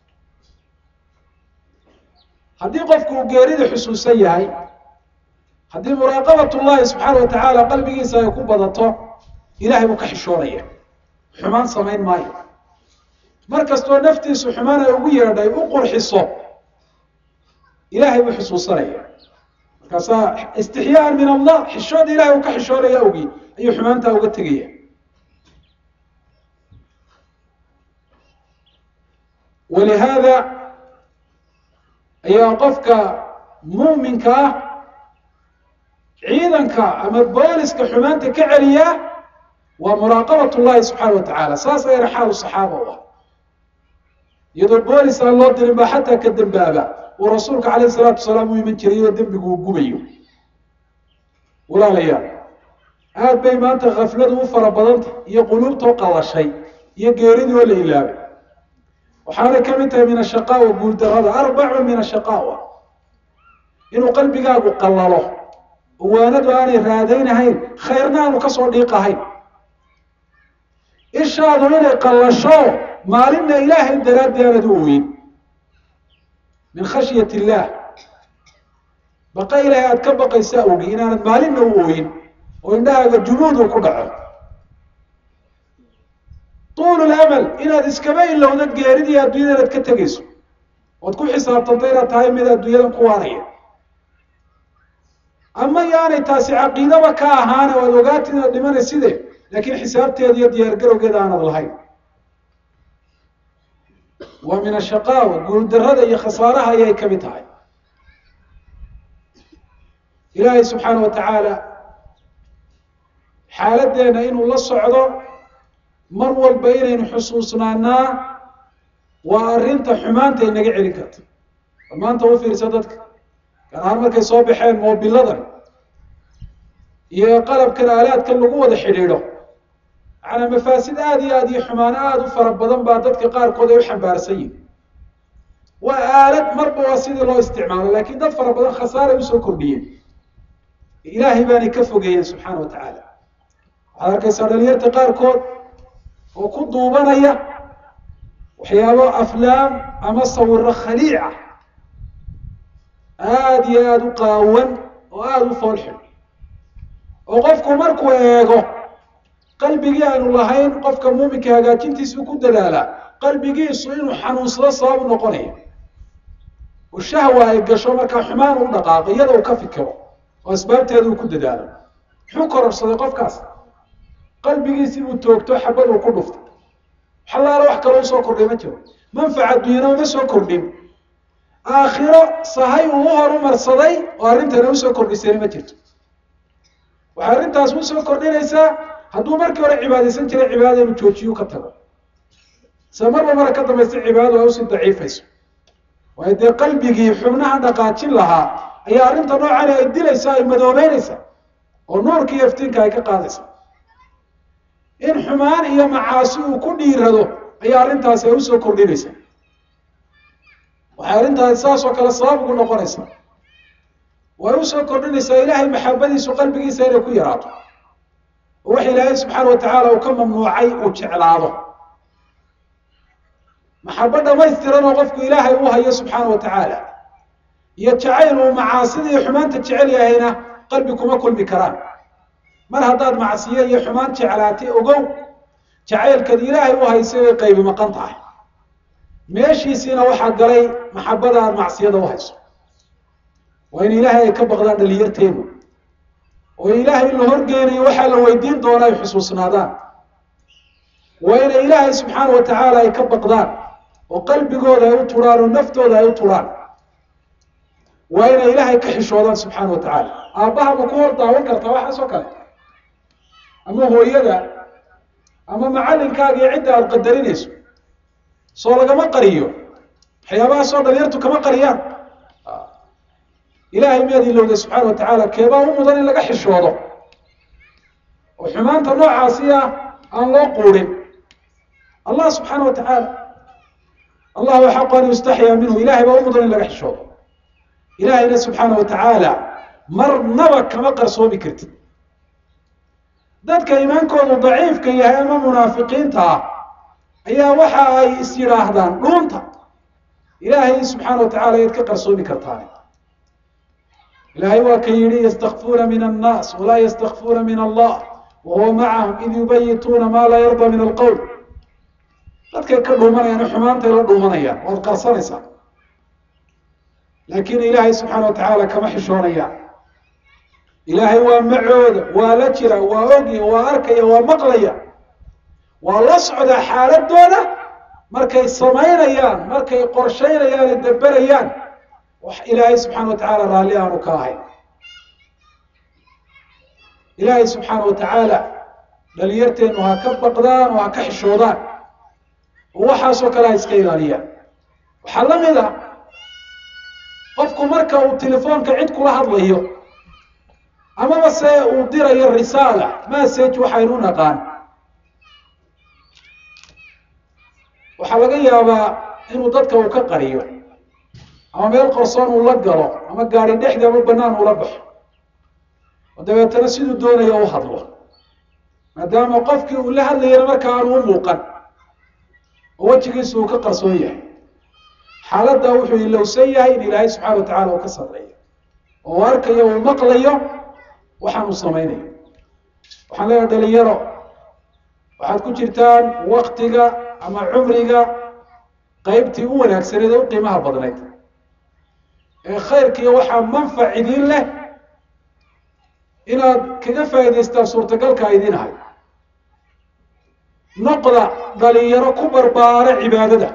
haddii qofku uu geerida xusuusan yahay haddii muraaqabat ullahi subxaana wa tacaala qalbigiisa ay ku badato ilahay buu ka xishoonaya xumaan samayn maayo mar kastoo naftiisu xumaan ay ugu yeedhay u qurxiso ilahay buu xusuusanaya markaasaa istixyaan min allah xishooda ilahay uu ka xishoonaya awgii ayuu xumaantaa uga tegaya walihaada ayaa qofka muuminka ah ciidanka ama booliska xumaanta ka celiya waa muraaqabat llahi subxaana wa tacaala saas ayana xaalu saxaaba u ah iyadoo boolis aan loo dirin baa xataa ka dembaaba uu rasuulka calayh salaatu wasalaam u iman jiray oo dembigu uu gubayo walaalayaal aad bay maanta khafladu u fara badanta iyo quluubtoo qallashay iyo geeridii oo la ilaabay waxaanay ka mid tahay min ashaqaawa guuldarada arbacun min ashaqaawa inuu qalbigaagu qallalo waanadu aanay raadaynahayn khayrna aanu kasoo dhiiqahayn ishaadu inay qallasho maalinna ilaahay daraaddi aanad u ogeyn min khashyat illaah baqa ilaahay aada ka baqaysaa ogi inaanad maalinna u ogeyn oo indhahaaga jumuudu ku dhaco tuulu lamal inaad iskaba ilowda geeridii adduunyada inaad ka tegayso ood ku xisaabtanto inaad tahay mid adduunyadan ku waaraya ama yaanay taasi caqiidaba ka ahaane o aad ogaatid inaad dhimanayside laakiin xisaabteeda iyo diyaargarowgeeda aanad lahayn waa min ashaqaawa guuldarada iyo khasaaraha ayay ka mid tahay ilaahay subxaana wa tacaala xaaladdeena inuu la socdo mar walba inaynu xusuusnaanaa waa arrinta xumaanta inaga celin karta bal maanta u fiirsa dadka gaar ahaan markay soo baxeen moobiladan iyo qalabkan aalaadkan lagu wada xidhiidho macanaa mafaasid aada iyo aada iyo xumaano aada u fara badan baa dadka qaarkood ay u xambaarsan yihin waa aalad marba waa sidii loo isticmaalo laakiin dad fara badan khasaaray usoo kordhiyeen ilaahay baanay ka fogeeyeen subxaana wa tacaala waxaad arkaysaa dhalinyarta qaarkood oo ku duubanaya waxyaabo aflaam ama sawiro khaliica aada iyo aada u qaawan oo aada u foolxun oo qofku markuu eego qalbigii aanu lahayn qofka muuminka hagaajintiisuu ku dadaalaa qalbigiisu inuu xanuunsado sababu noqonaya oo shahwa ay gasho markaa xumaan u dhaqaaqo iyada uu ka fikiro oo asbaabteeda uu ku dadaalo muxuu kororsaday qofkaas qalbigiisii buu toogto xabad uu ku dhuftay xalaalo wax kaloo usoo kordhay ma jiro manfaca adduunyana uma soo kordhin aakhiro sahay uu u horumarsaday oo arrintana usoo kordhisayna ma jirto waxay arrintaas usoo kordhinaysaa hadduu markii hore cibaadaysan jiray cibaadada inuu joojiyu ka tago se marba mara ka dambaysta cibaadadu ay usii daciifayso waayo dee qalbigii xubnaha dhaqaajin lahaa ayaa arrinta noocani ay dilaysaa ay madoobeynaysaa oo nuurka iyo iftiinka ay ka qaadaysaa in xumaan iyo macaasi uu ku dhiirado ayaa arrintaasi ay usoo kordhinaysaa waxay arrintaasi saas oo kale sabab ugu noqonaysaa way usoo kordhinaysaa ilaahay maxabadiisu qalbigiisa inay ku yaraato oo wax ilaahay subxaana wa tacaala uu ka mamnuucay uu jeclaado maxabo dhamaystiran oo qofku ilaahay u hayo subxaana wa tacaala iyo jacayl uu macaasida iyo xumaanta jecel yahayna qalbi kuma kulmi karaan mar haddaad macsiyo iyo xumaan jeclaatay ogow jacaylkad ilaahay u haysay way qaybi maqan tahay meeshiisiina waxaa galay maxabada aad macsiyada u hayso waa in ilaahay ay ka baqdaan dhalinyarteenu oo ilaahay la horgeynayo waxaa la weydiin doonaa ay xusuusnaadaan waa inay ilaahay subxaana wa tacaala ay ka baqdaan oo qalbigooda ay u turaan oo naftooda ay u turaan waa inay ilaahay ka xishoodaan subxaana wa tacaala aabbaha ma ku hor daawan kartaa waxaas oo kale ama hooyada ama macallinkaaga iyo cidda aada qadarinayso soo lagama qariyo waxyaabahaasoo dhalinyartu kama qariyaan ilaahay miyaad ilowday subxaana wa tacaala keebaa u mudan in laga xishoodo oo xumaanta noocaasi ah aan loo quudhin allah subxaana wa tacaala allahu xaqu an yustaxyaa minhu ilahay baa u mudan in laga xishoodo ilaahayna subxaana wa tacaala marnaba kama qarsoomi kartid dadka iimaankoodu daciifka yahay ama munaafiqiinta ah ayaa waxa ay is yidhaahdaan dhuunta ilaahay subxaana wa tacala ayaad ka qarsoomi kartaan ilaahay waa ka yidhi ystakfuuna min annaas walaa ystakfuuna min allah wahuwa macahum id yubayituuna maa laa yarda min alqowl dadkay ka dhuumanayaan xumaantay la dhuumanayaan waad qarsanaysaa laakiin ilaahay subxaana wa tacaala kama xishoonayaan ilaahay waa macooda waa la jira waa ogya waa arkaya waa maqlaya waa la socdaa xaaladooda markay samaynayaan markay qorshaynayaan ee daberayaan wax ilaahay subxaana wa tacaala raalli aanu ka ahayn ilaahay subxaana wa tacaala dhalinyarteennu ha ka baqdaan oo ha ka xishoodaan oo waxaasoo kale ha iska ilaaliyaan waxaa la mid a qofku marka uu telefoonka cid kula hadlayo amaba se uu dirayo risaala message waxaynu u naqaan waxaa laga yaabaa inuu dadka uu ka qariyo ama meel qorsoon uu la galo ama gaari dhexdi ama banaan ula baxo oo dabeetana siduu doonaya u hadlo maadaama qofkii uu la hadlayana marka aanu u muuqan oo wejigiisu uu ka qarsoon yahay xaaladda wuxuu ilowsan yahay in ilaahay subxaana wa tacala uu ka sarreeyo oo arkayo uu maqlayo waxaan uu samaynayo waxaan leeyahay dhalinyaro waxaad ku jirtaan waktiga ama cumriga qeybtii u wanaagsaneed ee u qiimaha badnayd ee khayrkiiyo waxaa manfac idiin leh inaad kaga faa'idaystaan suurtagalka idiin ahay noqda dhalinyaro ku barbaara cibaadada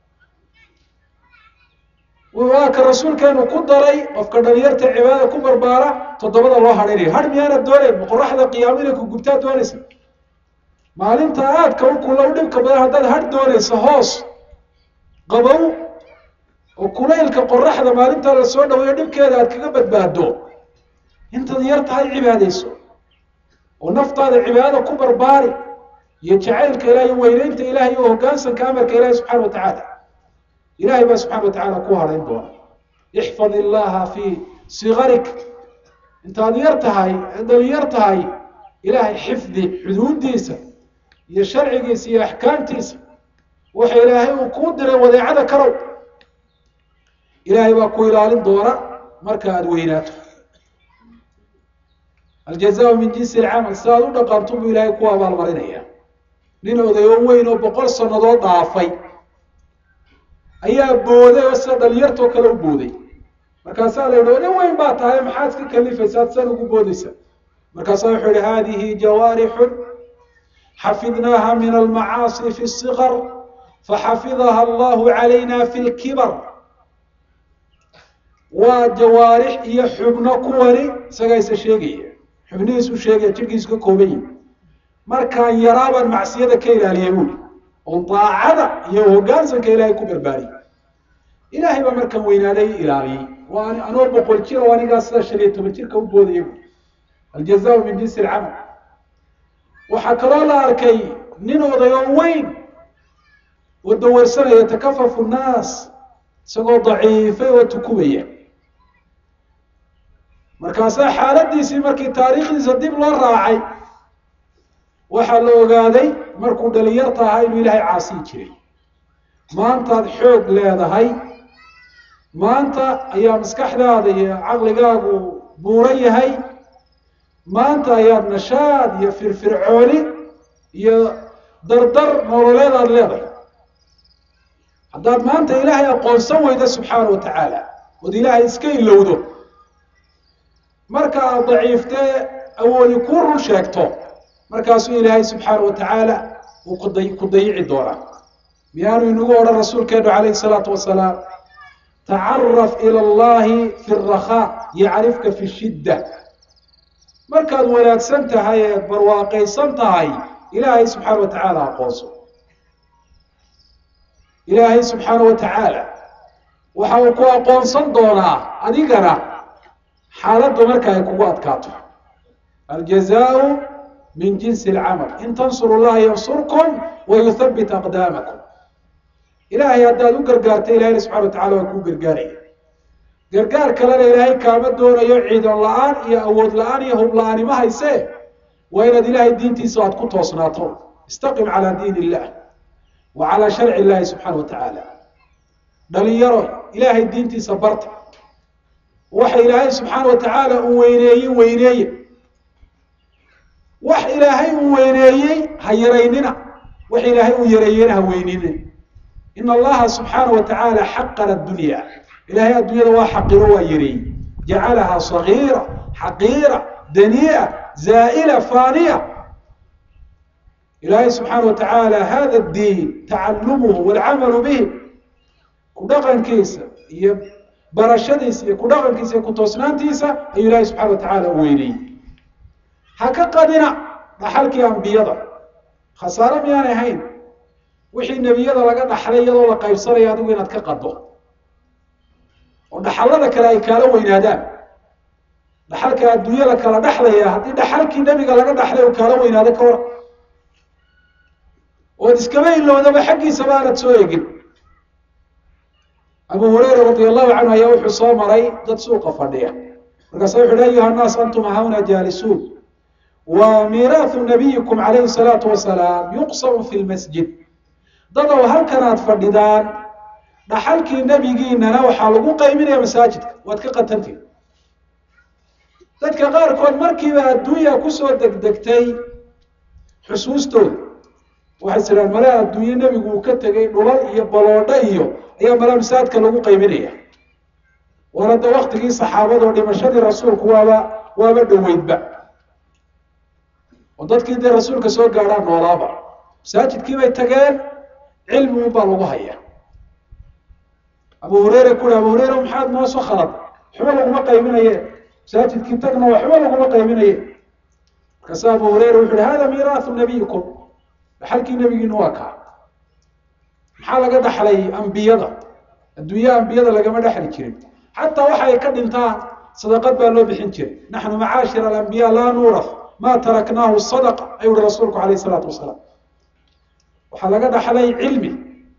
waa ka rasuulkeenu ku daray qofka dhalinyarta cibaadada ku barbaara toddobada loo hadhaynayo har miyaanad doonayn ma qoraxda qiyaamo inay ku gubtaa doonaysa maalinta aadka u kula u dhibka badan haddaad har doonaysa hoos qabow oo kulaylka qoraxda maalintaa la soo dhaweeyo dhibkeeda aad kaga badbaado intaad yar tahay cibaadayso oo naftaada cibaadada ku barbaari iyo jacaylka ilaah iyo weyneynta ilaah iyo hoggaansanka amarka ilahi subxana wa tacaala ilahay baa subxana wa tacaala ku hadhayn doona ixfad illaha fii sigarik intaad yar tahay dhali yar tahay ilaahay xifdi xuduudiisa iyo sharcigiisa iyo axkaamtiisa waxa ilaahay uu kuu diray wadeecada kalow ilaahay baa ku ilaalin doona marka aada weynaato aljazaau min jinsi alcamal si aad u dhaqanto buu ilaahay ku abaalmarinaya nin odayo weyn oo boqol sannadood dhaafay ayaa booday oo sida dhalinyartoo kale u booday markaasaa la yidhi nin weyn baa tahay maxaad iska kalifaysaad san ugu boodaysa markaasaa wuxuu yihi hadihi jawaarixun xafidnaaha min almacaasi fi الصغر faxafidaha allahu calayna fi اlkibar waa jawaarix iyo xubno kuwani isagaa isa sheegaya xubnihiisu sheegaya jidhkiisu ka kooban yihi markaan yaraabaan macsiyada ka ilaaliyay buuli oo daacada iyo hoggaansanka ilaahay ku barbaariyay ilaahay baa markaan weynaaday ilaaliyey waa anoo boqol jir oo anigaa sida shan iyo toban jirka u boodaya buuli aljazaau min jinsi alcamal waxaa kaloo la arkay nin odayoo weyn oo dawarsanaya takafafu nnaas isagoo daciifay oo tukubaya markaasaa xaaladiisii markii taariikhdiisa dib loo raacay waxaa la ogaaday markuu dhalinyarta ahaa inuu ilaahay caasiyi jiray maantaad xoog leedahay maanta ayaa maskaxdaada iyo caqligaagu buuran yahay maanta ayaad nashaad iyo firfircooni iyo dardar nololeed aada leedahay haddaad maanta ilaahay aqoonsan weyda subxaana wa tacaala ood ilaahay iska ilowdo marka aad daciiftee awoodi kuu run sheegto markaasuu ilaahay subxaana wa tacaala uu kuda ku dayici doonaa miyaanu inagu odhan rasuulkeenu calayhi salaatu wasalaam tacaraf ila allahi fi rakhaa yacrifka fi shidda markaad wanaagsan tahay eed barwaaqaysan tahay ilaahay subxaana wa tacaala aqoonso ilaahay subxaana wa tacaala waxa uu ku aqoonsan doonaa adigana xaaladdu marka ay kugu adkaato aljazaau min jinsi alcamal in tansuru llaha yansurkum wayuthabbit aqdaamakum ilaahay haddaad u gargaarta ilahayna subxana wa tacala waa kuu gargaaraya gargaar kalena ilaahay kaama doonayo ciidan la-aan iyo awood la-aan iyo hub la-aani ma haysee waa inaad ilaahay diintiisa aad ku toosnaato istaqim calaa diin illah wa calaa sharci illahi subxaana wa tacaala dhalinyaro ilaahay diintiisa barta waxa ilaahay subxaana wa tacaala uu weyneeyey weyneeye wax ilaahay uu weyneeyey ha yaraynina wax ilaahay uu yareeyeyna ha weyninin in allaha subxaana wa tacaala xaqana dunya ilaahay adduunyada waa xaqiro waa yareeyey jacalahaa sagiira xaqiira daniia zaa'ila faaniya ilaahay subxaana wa tacaala hada diin tacalumuhu walcamalu bihi ku dhaqankiisa iyo barashadiisa iyo ku dhaqankiisa iyo ku toosnaantiisa ayuu ilaahay subxana wa tacaala u weyneyey ha ka qadina dhaxalkii ambiyada khasaare miyaanay ahayn wixii nebiyada laga dhaxlay iyadoo la qaybsanayo adigu inaad ka qaddo oo dhaxallada kale ay kaala weynaadaan dhaxalka adduunyada kala dhexlaya haddii dhaxalkii nebiga laga dhaxlay oo kaala weynaado ka war ood iskama ilowdaba xaggiisaba aanad soo egin abu hurayra radia allahu canhu ayaa wuxuu soo maray dad suuqa fadhiya markaasa wuxu uhi ayuha nnaas antum hauna jaalisuun wa miiraahu nabiyikum calayhi salaatu wasalaam yuqsamu fi lmasjid dadow halkan aad fadhidaan dhaxalkii nebigiinana waxaa lagu qayminaya masaajidka waad ka qatantiin dadka qaarkood markiiba adduunya kusoo degdegtay xusuustooda waxay tidhaan male adduunye nebigu uu ka tegay dhulal iyo baloodho iyo ayaa male masaajidka lagu qayminaya waana de waktigii saxaabadoo dhimashadii rasuulku waaba waaba dhoweydba oo dadkii dee rasuulka soo gaadhaan noolaaba masaajidkii bay tageen cilmi un baa lagu hayaa abu hureyre ku abu hureyre maxaad noo soo khalad waxba laguma qayminaye masaajidkii tagna waxba laguma qayminaye markaasa abu hureyre wuxu uhi hada miiraahu nabiyikum dhaxalkii nebigiina waa kaa maxaa laga dhaxlay ambiyada adduunyaha ambiyada lagama dhexli jirin xataa waxa ay ka dhintaan sadaqad baa loo bixin jiray naxnu macaashir alambiya laa nuuraf ma taraknaahu sadaqa ayuu uhi rasuulku calayh isalaatu wasalaam waxaa laga dhaxlay cilmi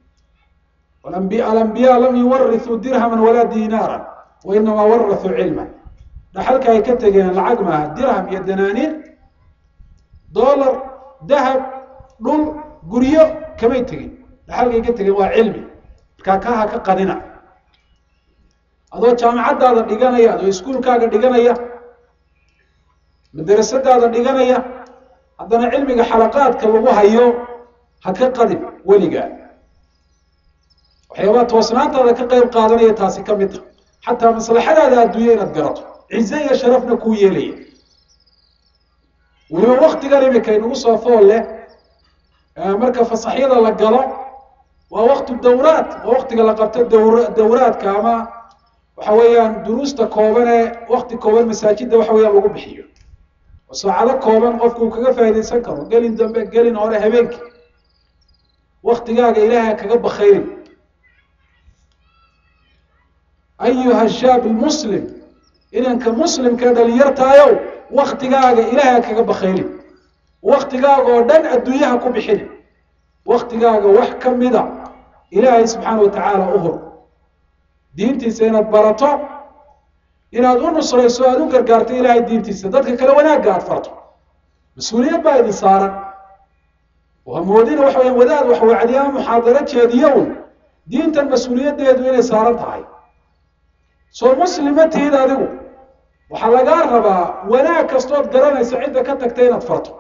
alambiya lam yuwarithuu dirhaman walaa diinaara wa inamaa warathuu cilman dhaxalka ay ka tegeen lacag maaha dirham iyo danaaniir dolar dahab dhul guryo kamay tegin dhaxalkay ka tegeen waa cilmi markaa kaha ka qadina adoo jaamacadaada dhiganaya adoo iskuulkaaga dhiganaya madarasadaada dhiganaya haddana cilmiga xalaqaadka lagu hayo ha ka qadin weligaa waxyaabaa toosnaantaada ka qayb qaadanaya taasi ka mid ta xataa maslaxadaada adduunya inaad garato cize iyo sharafna kuu yeelaya weliba waktigan imika inagu soo fool leh marka fasaxyada la galo waa waktu dawraad waa waktiga la qabto dawr dawraadka ama waxa weeyaan duruusta kooban ee wakti kooban masaajidda waxa weeyaan lagu bixiyo oo saacado kooban qofku uu kaga faaidaysan karo gelin dambe gelin hore habeenkii waktigaaga ilaahay kaga bakayrin ayuha shaab muslim inanka muslimka dhalinyartaayow waktigaaga ilaahay kaga bakayrin waktigaaga oo dhan adduunyaha ku bixin waktigaaga wax ka mida ilaahay subxaana wa tacaala u hur diintiisa inaad barato inaad u nusrayso aada u gargaarto ilaahay diintiisa dadka kale wanaagga aad farto mas-uuliyad baa idin saaran waa moodina waxa weya wadaad wax wacdiyaa muxaadaro jeediyown diintan mas-uuliyaddeedu inay saaran tahay soo muslima tihid adigu waxaa lagaa rabaa wanaag kastood garanayso cidda ka tagta inaad farto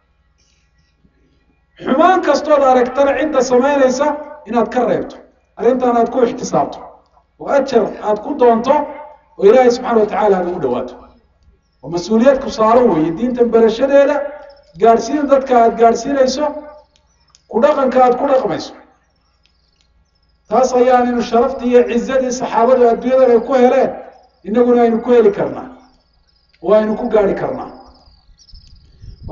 xumaan kastood aragtana cidda samaynaysa inaad ka reebto arrintan aad ku ixtisaabto oo ajar aad ku doonto oo ilaahay subxaana wa tacala aad ugu dhawaato oo mas-uuliyad ku saaran weeye diintan barashadeeda gaadhsiin dadka aad gaadhsiinayso ku dhaqanka aad ku dhaqmayso taas ayaanaynu sharaftii iyo cizadii saxaabadu adduunyadan ay ku heleen innaguna aynu ku heli karnaa oo aynu ku gaari karnaa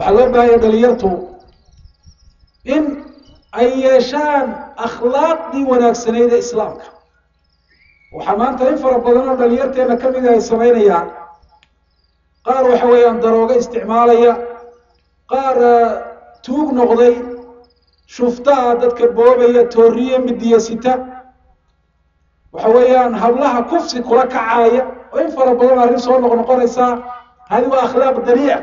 waxaa loo baahanya dhalinyartu in ay yeeshaan akhlaaqdii wanaagsaneyd ee islaamka waxaa maanta in fara badan oo dhalinyarteena ka mida ay samaynayaan qaar waxa weeyaan daroogo isticmaalaya qaar tuug noqday shuftaa dadka boobaya tooriye midiya sita waxa weeyaan hablaha kufsi kula kacaaya oo in fara badan arrin soo noq noqonaysaa hadi waa akhlaaq dariica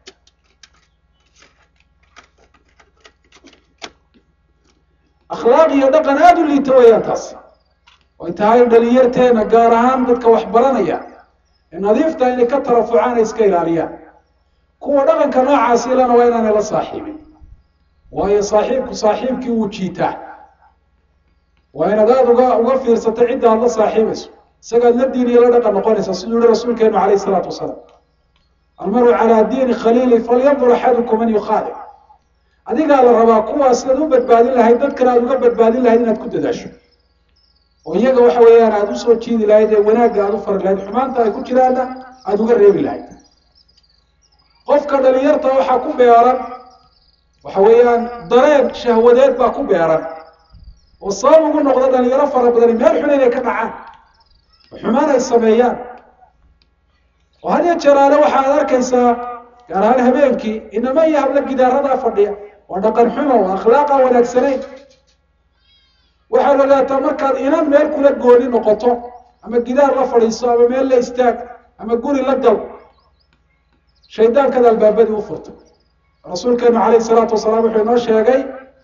akhlaaq iyo dhaqan aada u liita weeyaan taas ay tahay dhalinyarteena gaar ahaan dadka wax baranaya ee nadiifta inay ka tarafucaan ay iska ilaaliyaan kuwa dhaqanka noocaasi ilana waa inaanay la saaxiibin waayo saaxiibku saaxiibkii wuu jiitaa waa inaad aada uga uga fiirsato cidda aad la saaxiibayso isagaad la diin iyo la dhaqan noqonaysa siduu yihi rasuulkeenu calayhi isalaatu wasalaam almaru calaa diini khaliili falyandur axadukum man yukhaalic adigaa la rabaa kuwaas sidaad u badbaadin lahayd dadkana aada uga badbaadin lahayd inaad ku dadaasho oo iyaga waxa weeyaan aada usoo jiidi lahayd ee wanaagga aada u fari lahayd xumaanta ay ku jiraanna aada uga reebi lahayd qofka dhalinyarta waxaa ku beeran waxa weeyaan dareen shahwadeed baa ku beeran oo sabab ugu noqda dhalinyaro fara badani meel xun inay ka dhacaan oo xumaan ay sameeyaan oo had iyo jeeraale waxaad arkaysaa gaar ahaan habeenkii inama iyo habla gidaaradaa fadhiya waa dhaqan xumo waa akhlaaqa wanaagsanayn waxaad ogaataa markaad inan meel kula gooni noqoto ama gidaar la fadhiiso ama meel la istaag ama guri la gal shaydaankaad albaabadii u furto rasuulkeenu calayhi salaatu wasalaam wuxuu inoo sheegay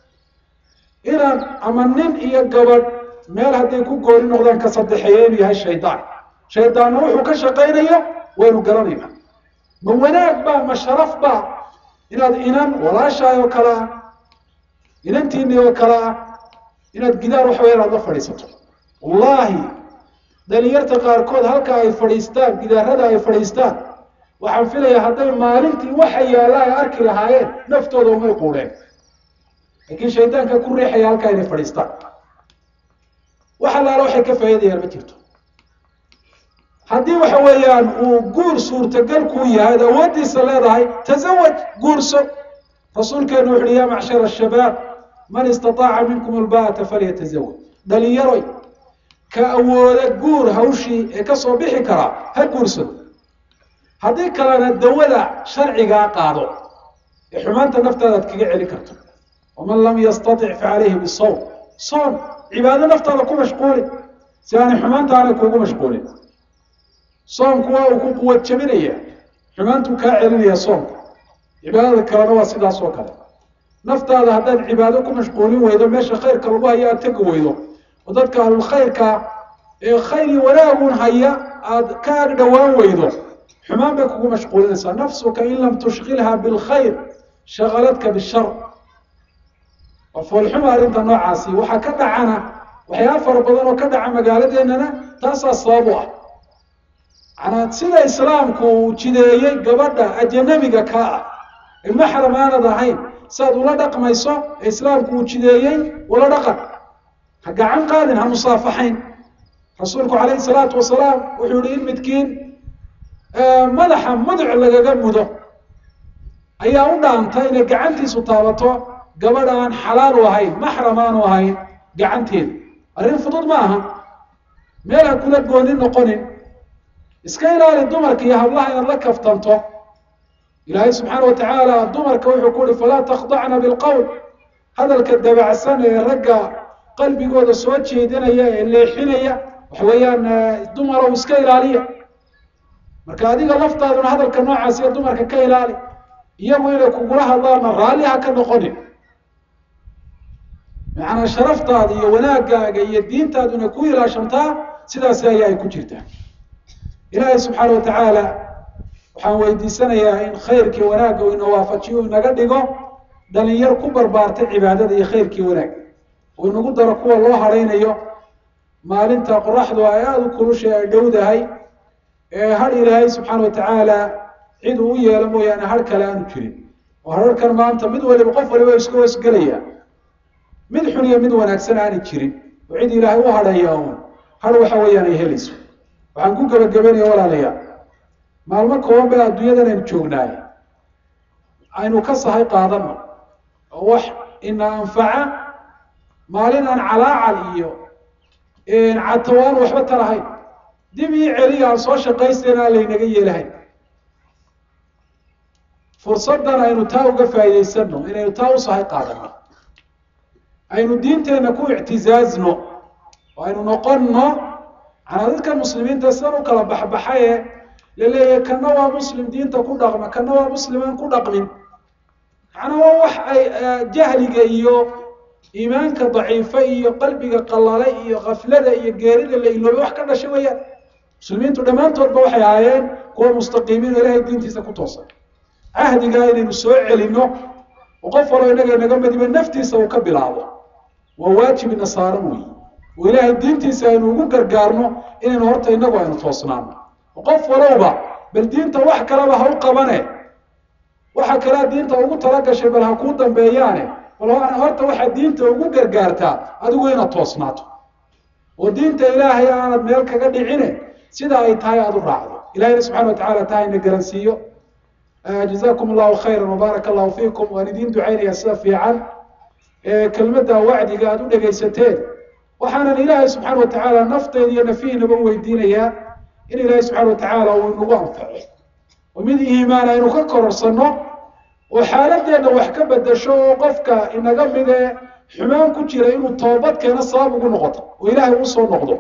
inaan ama nin iyo gabadh meel hadday ku gooni noqdaan ka saddexeeya inuu yahay shaydaan shaydaanna wuxuu ka shaqaynayo waynu garanayna ma wanaag baa ma sharaf baa inaad inan walaashaay oo kale ah inantiinii oo kale ah inaad gidaar waxa weya inaad la fadhiisato wallaahi dhalinyarta qaarkood halka ay fadhiistaan gidaarada ay fadhiistaan waxaan filayaa hadday maalintii waxa yaalla ay arki lahaayeen naftooda umay quudheen laakiin shaydaanka ku riixaya halkaa inay fadhiistaan wax allaala waxay ka faa'iidayaan ma jirto haddii waxa weeyaan uu guur suurtagal kuu yahay ad awooddiisa leedahay tasawaj guurso rasuulkeenu wuxu uhi ya macshara shabaab man istataaca minkum alba'ata falyatazawaj dhalinyaroy ka awooda guur hawshii ee kasoo bixi karaa ha guursado haddii kalena dawada sharcigaa qaado ee xumaanta naftaada ad kaga celin karto waman lam yastatic facalayhi bisawm soom cibaado naftaada ku mashquuli si aanay xumaanta aanay kuugu mashquulin soomku waa uu ku quwad jabinaya xumaantuu kaa celinaya soomka cibaadada kalena waa sidaas oo kale naftaada haddaad cibaado ku mashquulin weydo meesha khayrka lagu haya aada tegi weydo oo dadka ahlulkhayrka ee khayr iyo wanaagun haya aada ka ag dhowaan weydo xumaan bay kugu mashquulinaysaa nafsuka in lam tushkilha bilkhayr shagaladka bishar waa foolxuma arrinta noocaasi waxaa ka dhacana waxyaaba fara badan oo ka dhaca magaaladeennana taasaa sabab u ah manaa sida islaamku uu jideeyey gabadha ajanabiga ka ah ee maxram aanad ahayn siaad ula dhaqmayso ee islaamku uu jideeyey ula dhaqan ha gacan qaadin ha musaafaxayn rasuulku calayhi salaatu wasalaam wuxuu yihi in midkiin madaxa muduc lagaga mudo ayaa u dhaantay inay gacantiisu taabato gabadh aan xalaal u ahayn maxram aanu ahayn gacanteeda arrin fudud ma aha meel ha kula goonin noqonin iska ilaali dumarka iyo hablaha inaad la kaftanto ilaahay subxaana wa tacaala dumarka wuxuu ku uhi falaa takhdacna bilqowl hadalka dabacsan ee ragga qalbigooda soo jeedinaya ee leexinaya waxa weeyaan dumarow iska ilaaliya marka adiga laftaaduna hadalka noocaas iyo dumarka ka ilaali iyagu inay kugula hadlaana raalli ha ka noqonin macnaa sharaftaada iyo wanaagaaga iyo diintaaduna ku ilaashantaa sidaasi ayaa ay ku jirtaa ilaahay subxaana wa tacaala waxaan weydiisanayaa in khayrkii wanaagga uu ina waafajiyo u inaga dhigo dhalinyar ku barbaartay cibaadada iyo khayrkii wanaag uu inagu daro kuwa loo hadhaynayo maalinta qoraxdu ay aada u kulushay ay dhowdahay ee har ilaahay subxaana wa tacaala cid uu u yeelo mooyaane har kale aanu jirin oo hararkan maanta mid waliba qof waliba iska hoosgelaya mid xun iyo mid wanaagsan aanay jirin oo cid ilaahay u hadhaya uun har waxa weeyaan ay helayso waxaan ku gebagabanaya walaalayaal maalmo kooban baa adduunyadan aynu joognaay aynu ka sahay qaadano oo wax ina anfaca maalin aan calaacal iyo catawaan waxba tarahayn dib ii celiya aan soo shaqaystayna aan laynaga yeelahayn fursaddan aynu taa uga faa'idaysano inaynu taa u sahay qaadano aynu diinteenna ku ictizaazno oo aynu noqonno manaa dadka muslimiinta sidan u kala baxbaxaye laleeyahay kana waa muslim diinta ku dhaqma kana waa muslim aan ku dhaqmin macnaa waa wax ay jahliga iyo iimaanka daciifa iyo qalbiga qallalay iyo kaflada iyo geerida la iloobay wax ka dhasha weeyaan muslimiintu dhammaantoodba waxay ahaayeen kuwa mustaqiimiin oo ilahay diintiisa ku toosan cahdigaa inaynu soo celino oo qof waloo inaga inaga madiba naftiisa uu ka bilaabo waa waajib ina saaran weyi oo ilaahay diintiisa aynu ugu gargaarno inaynu horta inagu aynu toosnaano oo qof walowba bal diinta wax kaleba ha u qabane waxa kalea diinta ugu talagashay bal ha kuu dambeeyaane bal horta waxaad diinta ugu gargaartaa adigu inaad toosnaato oo diinta ilaahay aanad meel kaga dhicine sida ay tahay aada u raacdo ilahayna subxana wa tacala taa ina garansiiyo jazakum allahu khayra wbaaraka allahu fiikum waan idiin ducaynayaa sida fiican kelmadda wacdiga aada u dhegaysateen waxaanan ilaahay subxaana wa tacaala nafteeda iyo nafihiinaba weydiinayaa in ilaahay subxana wa tacaala uu inagu anfaco oo mid iimaan aynu ka kororsanno oo xaaladeenna wax ka bedasho oo qofka inaga midee xumaan ku jira inuu toobad keeno sabab ugu noqoto oo ilaahay uu soo noqdo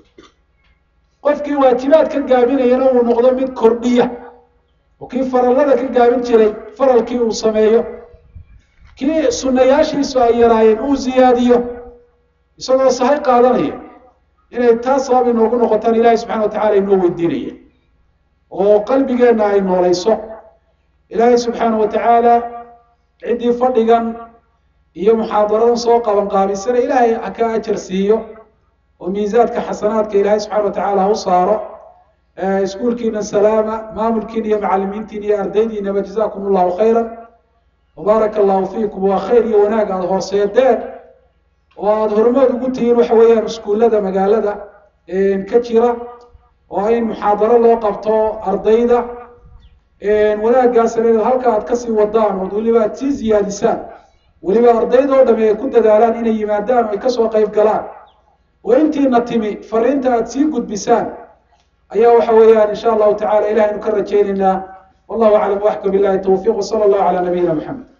qofkii waajibaad ka gaabinayana uu noqdo mid kordhiya oo kii farallada ka gaabin jiray faralkii uu sameeyo kii sunnayaashiisu ay yaraayeen uu ziyaadiyo isagoo sahay qaadanaya inay taa sabab inoogu noqotaan ilaahay subxana wa tacala inoo weydiinaya oo qalbigeenna ay noolayso ilaahay subxaana wa tacaala ciddii fadhigan iyo muxaadaradan soo qaban qaabisana ilaahay ha ka ajar siiyo oo miisaadka xasanaadka ilaahay subxana wa tacaala ha u saaro iskuulkiina salaama maamulkiina iyo macalimiintiina iyo ardaydiinaba jazakum allahu khayra wabaaraka allahu fiikum waa khayr iyo wanaag aada hooseedeen oo aada hormood ugu tihiin waxa weeyaan iskuullada magaalada ka jira oo in muxaadaro loo qabto ardayda wanaaggaasna inaad halka aad kasii wadaan ood weliba aad sii ziyaadisaan weliba ardaydoo dhami ay ku dadaalaan inay yimaadaan oo ay kasoo qayb galaan oo intiina timi fariinta aad sii gudbisaan ayaa waxa weeyaan insha allahu tacala ilahaynu ka rajaynaynaa wallahu aclam waxka billahi tawfiiq wsala allahu calaa nabiyina maxamed